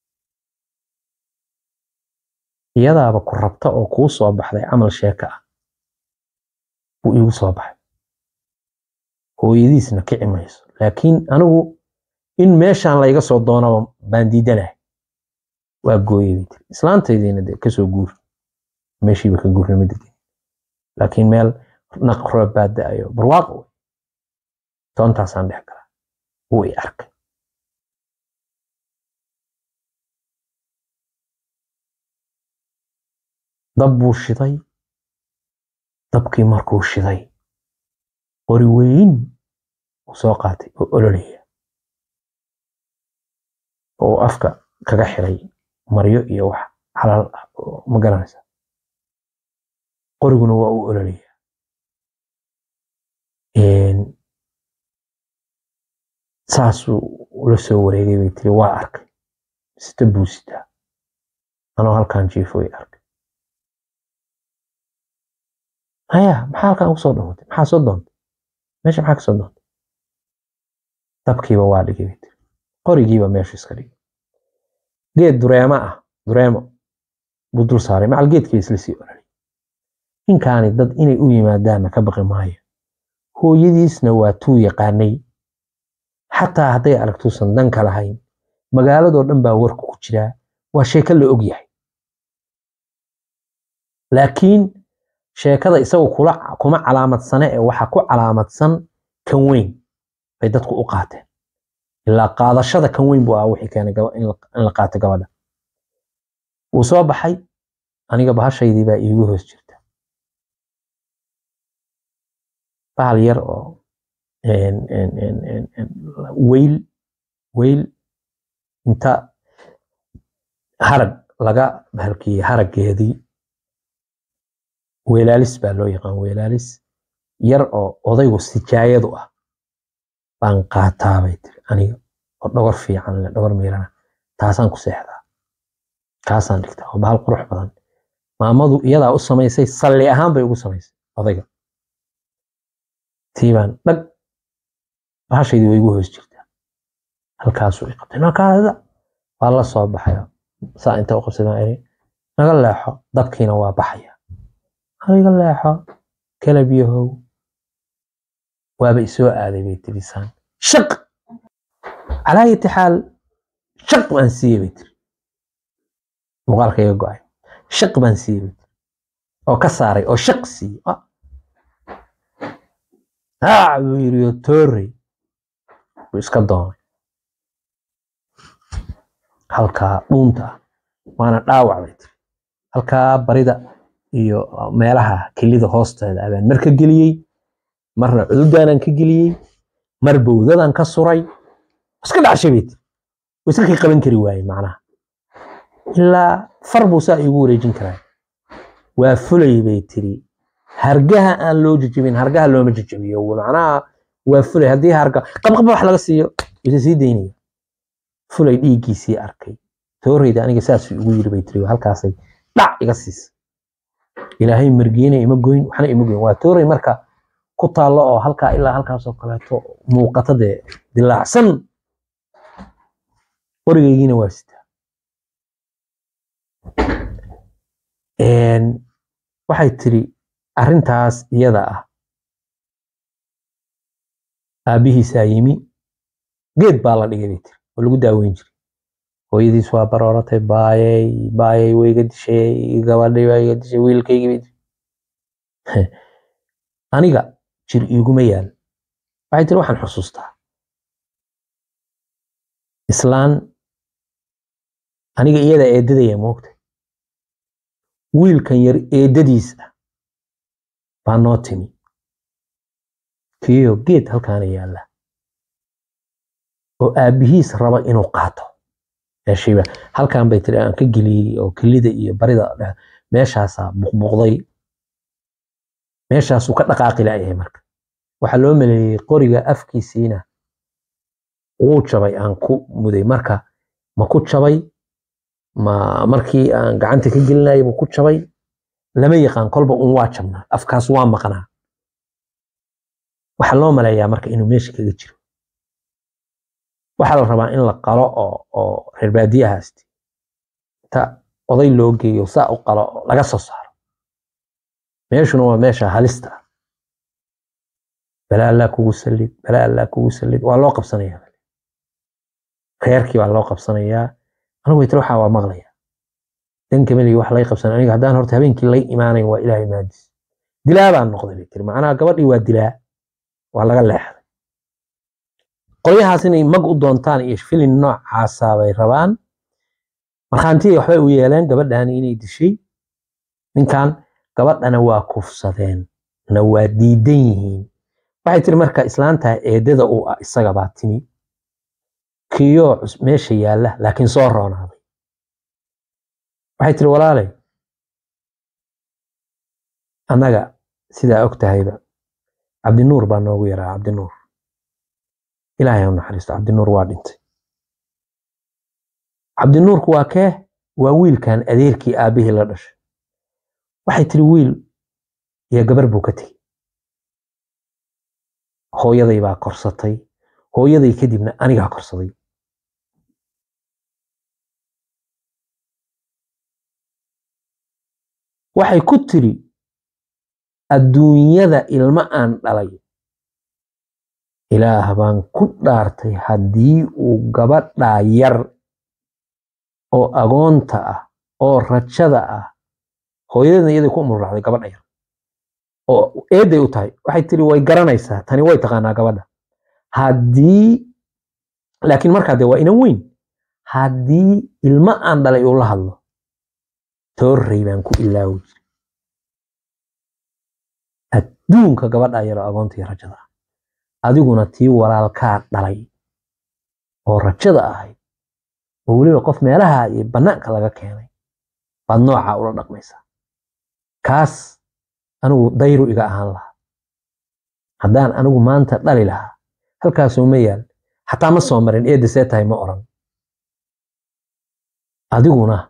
iyadaaba ku rabta oo kuu soo baxday camal sheeka ah buu iigu soo baxay hooyadiisna kici mayso laakiin anigu in meeshaan layga soo doonaba baan diidanahay waa gooyey bay tiri islaantaydiina de kasoo guur meeshiiba ka guurnima degin laakiin meel naq roob baa da-ayo barwaaqo wey toontaasaan dhex galaa wuu i arkay dab buu shiday dabkii markuu shiday qori weyn uu soo qaatay oo ololaya oo afka kaga xiray maryo iyo wax xalaal ah oo ma garanaysa qoriguna waa uu ololaya saasuu ula soo wareegay bay tiri waa arkay sita buu sitaa anoo halkan jiifo way arkay haya maxaa halkan ugu soo dhawatay maxaa soo doontay meesha maxaa ka soo doontay dabkiiba waa dhigay bay tiri qorigiiba meeshu iska dhigay geed dureemo ah dureemo buu dul saaray macal geedkii isla sii ololay ninkaani dad inay u yimaadaanna ka baqi maayo hooyadiisna waa tuu yaqaanay xataa hadday aragtuusan danka lahayn magaaladoo dhan baa warku ku jiraa waa sheeko la og yahay laakiin sheekada isagu kuma calaamadsane ee waxa ku calaamadsan kan weyn bay dadku u qaateen ilaa qaadashada kan weyn buu ah wixii keenay in la qaato gabadha wuu soo baxay aniga bahashaydii baa iigu hoos jirta bahal yar oo weyl weyl inta harag laga bahalkiyey haraggeedii weelaalis baa loo yaqaan weelaalis yar oo odaygu sijaayadu ah baan qaataa bay tiri aniga oo dhogor fiican leh dhogor miirana taasaan ku seexdaa kaasaan dhigtaa oo bahal qurux badan maamadu iyadaa u samaysay salli ahaan bay ugu samaysay odayga tii baan dhag bahashaydii way igu hoos jirtaa halkaasuu i qabtay nakaada waa la soo baxaya saa inta u qabsadaan iri naga leexo dabkiina waa baxaya naga leexo kala biyahow waaba isoo aaday bay tiri saan shaq calaa ayati xaal shaq baan siiyey bay tiri muuqaalka iga go-ay shaq baan siiyey bay tiri oo ka saaray oo shaq siiyey haa buu yiri oo toorey buu iska doonay halkaa dhuunta ah waana dhaawac bay tiri halkaa barida iyo meelaha kelida hoosteeda abaan mar ka geliyey marna cududaanan ka geliyey mar bowdadan ka suray iska dhacshay bay tiri iska kii qaban kari waaye macnaha ilaa far buu saa igu wareejin karaa waa fulay bay tiri hargaha aan loo jejebin hargaha looma jejebiyo macnaha waa fulay haddii harga qabqaba wax laga siiyo isa sii daynaya fulay dhiiggiisii arkay tooreyda aniga saasuu igu yiri bay tiri halkaasay dhac iga siisa ilaahay margiina ima goyn waxna ima goyn waa toorey marka ku taallo oo halkaa ilaa halkaasoo kaleeto muuqata dee dilaacsan warigaygiina waa sitaa waxay tiri arrintaas iyada ah aabbihiisaa yimi geed baa la dhigay bay tiri oo lagu daaweyn jiray hooyadiis waa barooratay baayay baayay way iga dishay gabadhay waa iga dishay wiilkaygii bay tiri aniga jir iiguma yaal waxay tiri waxaan xusuustaa islaan aniga iyada eedadaya moogtay wiilkan yar eedadiis ah baa noo timi kiyo geed halkaana yaalla oo aabbihiis raba inuu qaato meeshiiba halkan bay tiri aan ka geliyey oo kelida iyo barida meeshaasaa buqbuqday meeshaasuu ka dhaqaaqi la'yahay marka waxaa loo maleeyey qoriga afkiisiina wuu jabay aan ku muday marka ma ku jabay ma markii aan gacanta ka gelinayay ma ku jabay lama yaqaan kolba un waa jabnaa afkaas waa maqnaa waxaa loo maleeyaa marka inuu meesha kaga jiro waxaa la rabaa in la qalo oo oo reer baadiyahaasti inta oday loo geeyo saa u qalo oo laga soo saaro meeshuna waa meesha halista ah balaa allaa kugu sallid balaa allaa kugu sallid waa loo qabsanayaa reerkii baa loo qabsanayaa anigu waytiri waxaa waa maqlaya danka meligi wax lay qabsan aniga haddaan horta habeenkii lay imaanayn waa ilaahay maadis dilaa baan noqday bay tiri macnaha gabadhii waa dilaa waa laga leexday qolyahaas inay mag u doontaan iyo filin noocaasa bay rabaan markhaantiya waxbay u yeeleen gabadhani inay dishay ninkan gabadhana waa kufsadeen na waa diidan yihiin waxay tiri marka islaantaa eedada uu ah isaga baa timi kiyoo meesha yaalla laakiin soo roonaaday waxay tiri walaalay annaga sidaa og tahayba cabdinuur baa noogu yaraa cabdinuur ilaahay ha u naxariisto cabdinuur waa dhintay cabdinuurku waa kee waa wiilkan adeerkii aabbihii la dhashay waxay tiri wiil iyo gabar buu ka tegey hooyaday baa korsatay hooyaday kadibna anigaa korsaday waxay ku tiri adduunyada ilmo aan dhalay ilaah baan ku dhaartay haddii uu gabadhaa yar oo agoonta ah oo rajada ah hooyadadna iyaday ku umurraacday gabadha yar oo eeday u tahay waxay tiri way garanaysaa tani way taqaanaa gabadha haddii laakiin markaa dee waa inan weyn haddii ilmo aan dhalay uu la hadlo toorrey baan ku ilaawi jiray adduunka gabadha yaro agoonta iyo rajada ah adiguna tii walaalkaa dhalay oo rajada ahayd oo weliba qof meelaha iyo bannaanka laga keenay baad noocaa ula dhaqmaysaa kaas anigu dayru iga ahaan lahaa haddaan anigu maanta dhali lahaa halkaasoo ma yaal xataa ma soo marin eedda see tahay ma oran adiguna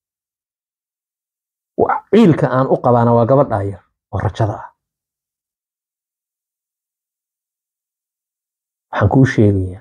ciilka aan u qabaana waa gabadhaa yar oo rajada ah waxaan kuu sheegayaa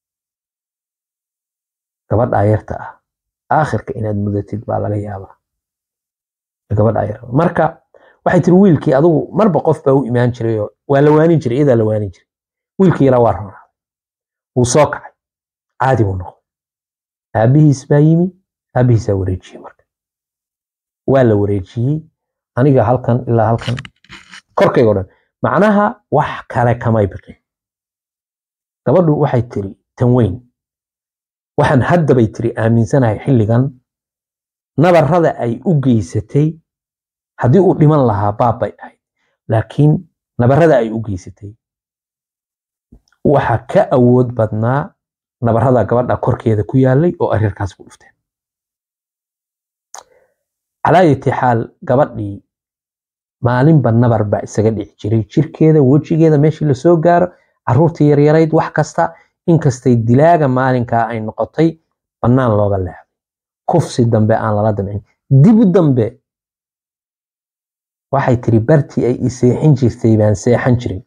gabadhaa yarta ah aakhirka inaad mudatid baa laga yaabaa gabadhaa yar marka waxay tiri wiilkii adigu marba qof baa u imaan jiray oo waa la waanin jiray iyadaa la waanin jiray wiilkii yaraa waa ronaaday wuu soo kacay caadi buu noqday aabbihiis baa yimi aabbihiisaa wareejiyey marka waa la wareejiyey aniga halkan ilaa halkan korkayga o dhan macnaha wax kale kamay biqin gabadhu waxay tiri tan weyn waxaan haddabay tiri aaminsanahay xilligan nabarrada ay u geysatay haddii uu dhiman lahaa baab bay ahayd laakiin nabarrada ay u geysatay waxa ka awood badnaa nabarrada gabadha korkeeda ku yaalay oo areerkaas ku dhufteen calaa yati xaal gabadhii maalinba nabar baa isaga dhici jiray jirkeeda wejigeeda meeshii lasoo gaaro caruurtii yaryarayd wax kasta inkastay dilaaga maalinkaa ay noqotay bannaan looga leexday kufsi dambe aan lala damcin dibu dambe waxay tiri bartii ay i seexin jirtay baan seexan jiray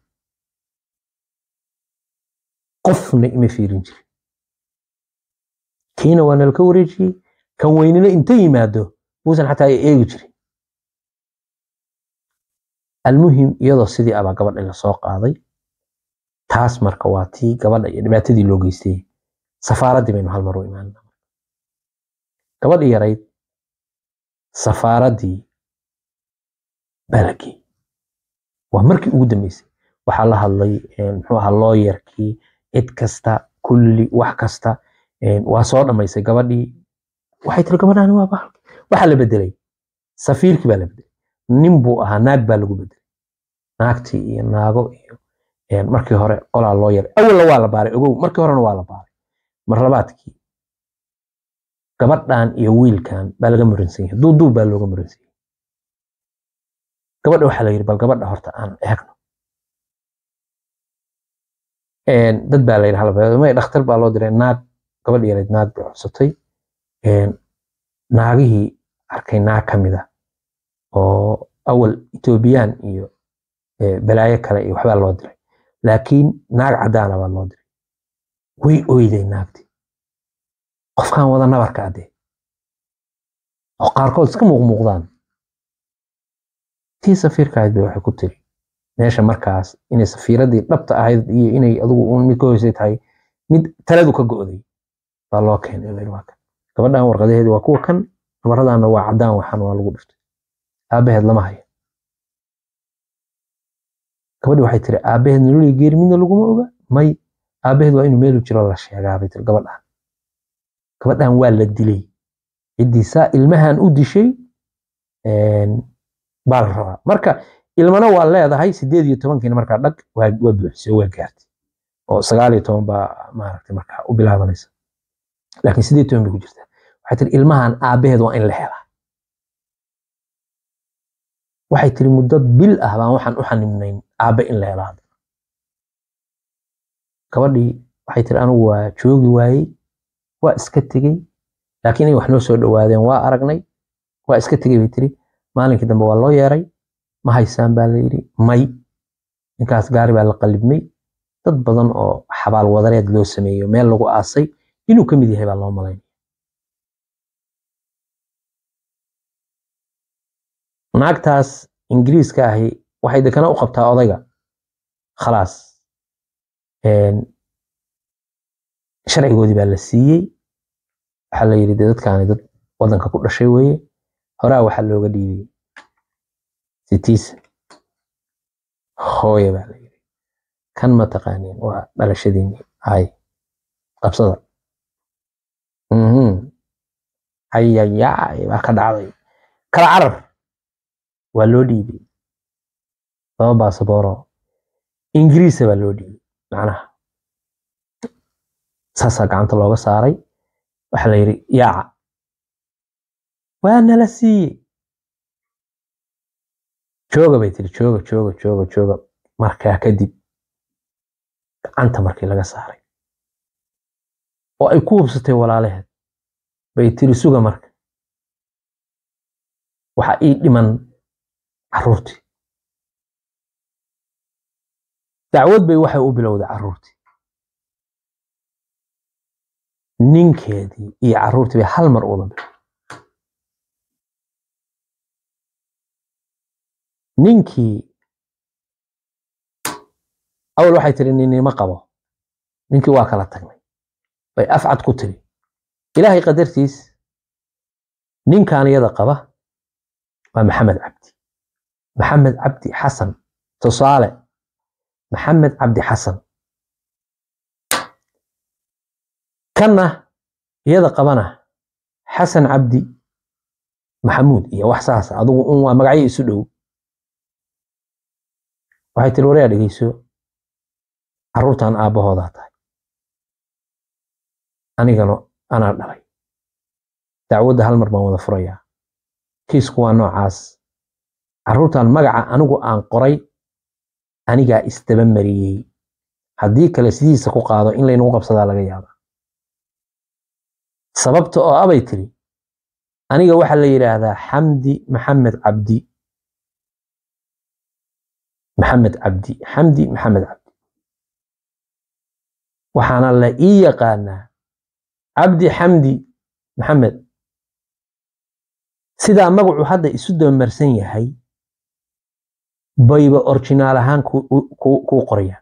qofna ima fiirin jirin kiina waa nalka wareejiyey kan weynina inta yimaado buusan xataa ay eegi jirin almuhim iyadoo sidii abaa gabadha la soo qaaday taas marka waa tii gabadha iyo dhibaatadii loo geystay safaaraddii baynu hal mar u imaanna gabadhii yarayd safaaraddii balagii waa markii ugu dambeysay waxaa la hadlay muxuu ahaa looyarkii cid kasta kulli wax kasta waa soo dhammaysay gabadhii waxay tiri gabadhaani waa bahalki waxaa la bedelay safiirkii baa la bedelay nin buu ahaa naag baa lagu bedelay naagtii iyo naago iyo markii hore qolaa loo yaray awalna waa la baaray ogow markii horena waa la baaray marlabaadkii gabadhan iyo wiilkan baa laga muransan yahay duuduub baa looga muransan yahay gabadha waxaa la yidhi bal gabadha horta aan eegno dad baa la yidhi halbeed may dhakhtar baa loo diray naag gabadh yareed naag bay codsatay naagihii arkay naag ka mid ah oo awal etoobiyaan iyo balaayo kale iyo waxbaa loo diray laakiin naag caddaana baa loo diray way oyday naagtii qofkan wada nabarka adee oo qaarkood iska muuqmuuqdaan tii safiirka ahayd bay waxay ku tiri meesha markaas inay safiiradii dhabta ahayd iyo inay adigu uun mid ka hoysay tahay mid taladu ka go'day baa loo keenay waa kan gabadhan warqadaheedi waa kuwa kan nabaradaana waa caddaan waxaan waa lagu dhiftay aabaheed lama hayo gabadhi waxay tiri aabaheed nololii geeri midna laguma oga may aabaheed waa inuu meelu jiro la sheegaa bay tiri gabadhan gabadhan waa la dilay ciddii saa ilmahan u dishay baa la rabaa marka ilmana waa leedahay sideed iyo tobankiina markaa dhag waa buuxisay waa gaartay oo sagaal iyo toban baa maaragtay markaa u bilaabanaysa laakiin sideed toban bay ku jirtaa waxay tiri ilmahan aabaheed waa in la helaa waxay tiri muddo bil ah baan waxaan u xanimnayn aabe in la helaa gabadhii waxay tiri anigu waa joogi waayey waa iska tegey laakiin inay wax noo soo dhowaadeen waa aragnay waa iska tegey bay tiri maalinkii dambe waa loo yeeray ma haysaan baa la yidhi may ninkaas gaari baa la qalibmay dad badan oo xabaal wadareed loo sameeyo meel lagu aasay inuu ka mid yahay baa loo malaynaya naagtaas ingiriiska ahi waxay dekana u qabtaa odayga khalaas sharcigoodii baa la siiyey waxaa la yidhi de dadkaani dad wadanka ku dhashay weeye horaa waxaa looga dhiibay sitiisa hooye baa la yidhi kan ma taqaaniin waa dhalashadiini hay qabsada ayayaay baa ka dhacday kala carar waa loo dhiibay laba baasabooro ingiriisa baa loo dhiibay macnaha saasaa gacanta looga saaray waxaa la yidhi yaaca waa nala siiyey jooga bay tiri jooga jooga jooga jooga markaa kadib gacanta markii laga saaray oo ay ku hubsatay walaalaheed bay tiri suga marka waxa ii dhiman carruurtii dacwad bay waxay u bilowday carruurtii ninkeedii iyo carruurtii bay hal mar uda bilowday ninkii awal waxay tiri ninima qabo ninkii waa kala tagnay bay afcad ku tiri ilaahay qadartiis ninkan iyada qaba waa maxamed cabdi maxamed cabdi xasan tusaale maxamed cabdi xasan kanna iyada qabana xasan cabdi maxamuud iyo wax saas adugu un waa magacyo isu dhow waxay tiri waryaa dhegeyso carruurtan aabbahoodaa tahay anigana anaa dhalay dacwadda hal mar baan wada furayaa kiisku waa noocaas carruurtan magaca anigu aan qoray anigaa isdaba mariyey haddii kale sidiisa ku qaado in laynagu qabsadaa laga yaaba sababta oo abay tiri aniga waxaa la yidhaahdaa xamdi maxamed cabdi maxamed cabdi xamdi maxamed cabdi waxaana la ii yaqaanaa cabdi xamdi maxamed sidaa magacu hadda isu dabamarsan yahay bayba orjinaal ahaan kuu qoraya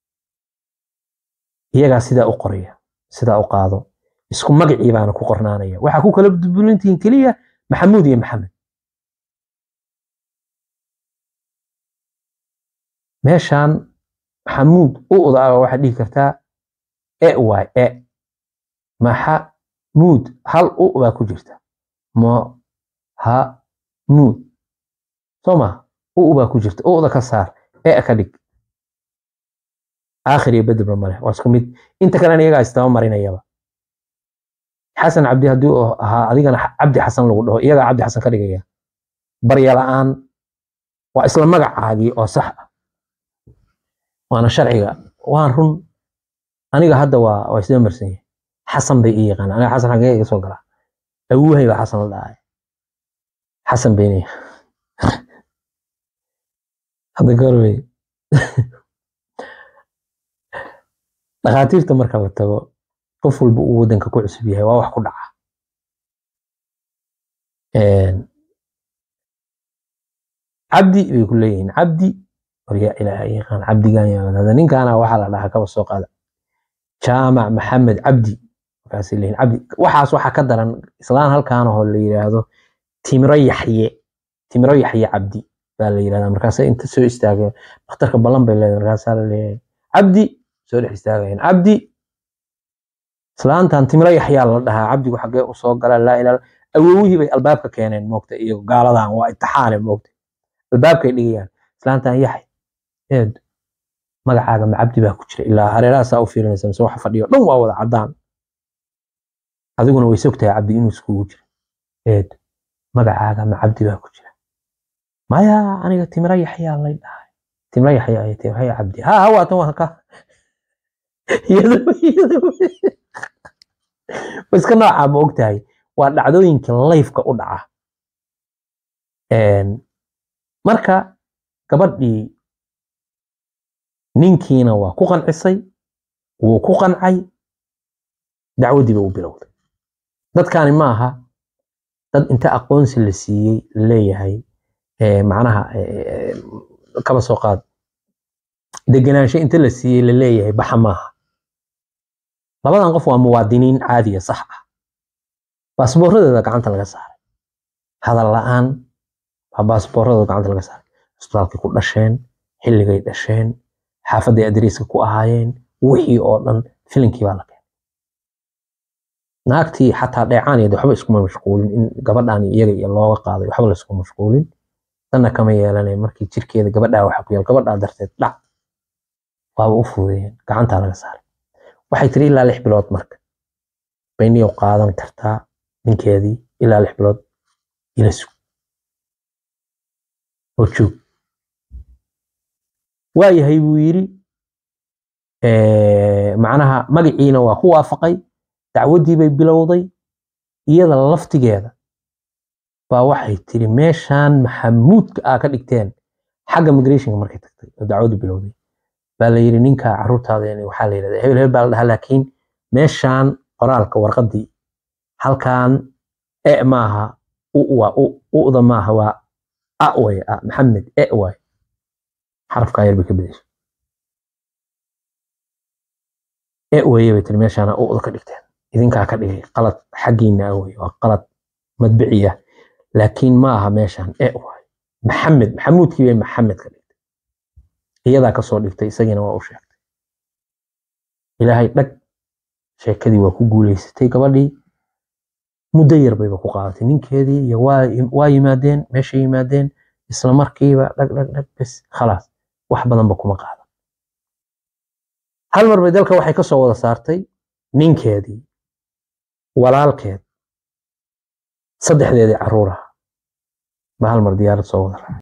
iyagaa sidaa u qoraya sidaa u qaado isku magacii baana ku qornaanaya waxaa ku kala bulintihiin keliya maxamuud iyo maxamed meeshaan maxamuud u udaa waxaad dhihi kartaa e waay e maxamuud hal u baa ku jirta mo ha muud soo ma u baa ku jirta uda ka saar e ka dhig aakhir iyo bedebna male waa isku mid inta kalena iyagaa istaba marinayaba xasan cabdi haddii uu ahaa adigana cabdi xasan lagu dhaho iyagaa cabdi xasan ka dhigaya barya la'aan waa isla magacaagii oo sax ah waana sharciga waan run aniga hadda waa waa isdaba marsan yahay xasan bay ii yaqaana aniga xasan xagee iga soo galaa awuhay baa xasan la dhahay xasan beyniya hadda goorwey dhakhaatiirta marka la tago qof walba uu waddanka ku cusub yahay waa wax ku dhaca cabdi bay ku leeyihiin cabdi waryaa ilaaha yaqaan cabdigan yaa ninkaana waxaa la dhahaa kaba soo qaada jaamac maxamed cabdi markaasay leeyihin cabdi waxaas waxaa ka daran islaan halkaanahoo la yidhaahdo timiro yaxye timiro yaxye cabdi baa la yidhahdaa markaasay inta soo istaageen dhakhtarka ballan bay leedahay markaasaa la leeyahay cabdi soo dhex istaagayeen cabdi islaantan timiro yaxyaa la dhahaa cabdigu xaggee u soo gala laa ilaa awowihii bay albaabka keeneen moogta iyo gaaladan waa itixaane moogta albaabkay dhigayaan islaantan yaxay eed magacaaga ma cabdi baa ku jira ilaa hareerahaasaa u fiirinaysa mise waxa fadhiyo dhan waa wada caddaan adiguna way sogtahay cabdi inuu iskugu jiro eed magacaaga ma cabdi baa ku jira maya aniga timiro yaxyaa lay dhahay timiro yaxya ay timiro yaxya cabdi ha hawaatan waa ka iska noocaa ma ogtahay waa dhacdooyinka layfka u dhaca marka gabadhii ninkiina waa ku qancisay wuu ku qancay dacwaddiiba u bilowday dadkaani ma aha dad inta aqoonsi la siiyey leeyahay macnaha kaba soo qaad degenaansho inta la siiyey la leeyahay baxa maaha labadan qof waa muwaadiniin caadiya sax ah baasbooradeeda gacanta laga saaray hadal la'aan baa baasbooradooda gacanta laga saaray isbitaalkay ku dhasheen xilligay dhasheen xaafadday adreyska ku ahaayeen wixii oo dhan filinkii baa la keenay naagtii xataa dheecaaniyeed waxba iskuma mashquulin in gabadhaan iyaga iyo looga qaaday waxba la iskuma mashquulin danna kama yeelanay markii jirkeeda gabadhaa waxa ku yaal gabadhaa darteed dhac waaba u fududeeyeen gacantaa laga saaray waxay tiri ilaa lix bilood marka bayniyow qaadan kartaa ninkeedii ilaa lix bilood ila sug oo joog waayahay buu yidhi macnaha magaciina waa ku waafaqay dacwaddii bay bilowday iyada laftigeeda baa waxay tiri meeshaan maxamuudka aa ka dhigteen xagga migrationka markay tagtay oo dacwaddu bilowday baa la yidhi ninka caruurtaada waxaa la yidhahdaa hebel hebel baa la dhahaa laakiin meeshaan qoraalka warqaddii halkaan e maaha u waa u'da maaha waa a way a maxamed e waay xarafkaa yar bay ka bedeshay e weye bay tiri meeshaana u'da ka dhigteen idinkaa ka dhigay qalad xaggiina wey waa qalad madbiciya laakiin ma aha meeshaan e waay maxamed maxamuudkii bay maxamed ka dhigtay iyadaa kasoo dhigtay isagiina waa u sheegtay ilaahay dhag sheekadii waa ku guuleysatay gabadhii muddo yar bayba ku qaadatay ninkeedii iyo waa yimaadeen meeshay yimaadeen isla markiiba dhag dhag dhag bes khalaas wax badanba kuma qaadan hal mar bay dalka waxay ka soo wada saartay ninkeedii walaalkeed saddexdeedii caruuraha ba hal mar diyaarad soo wada raacay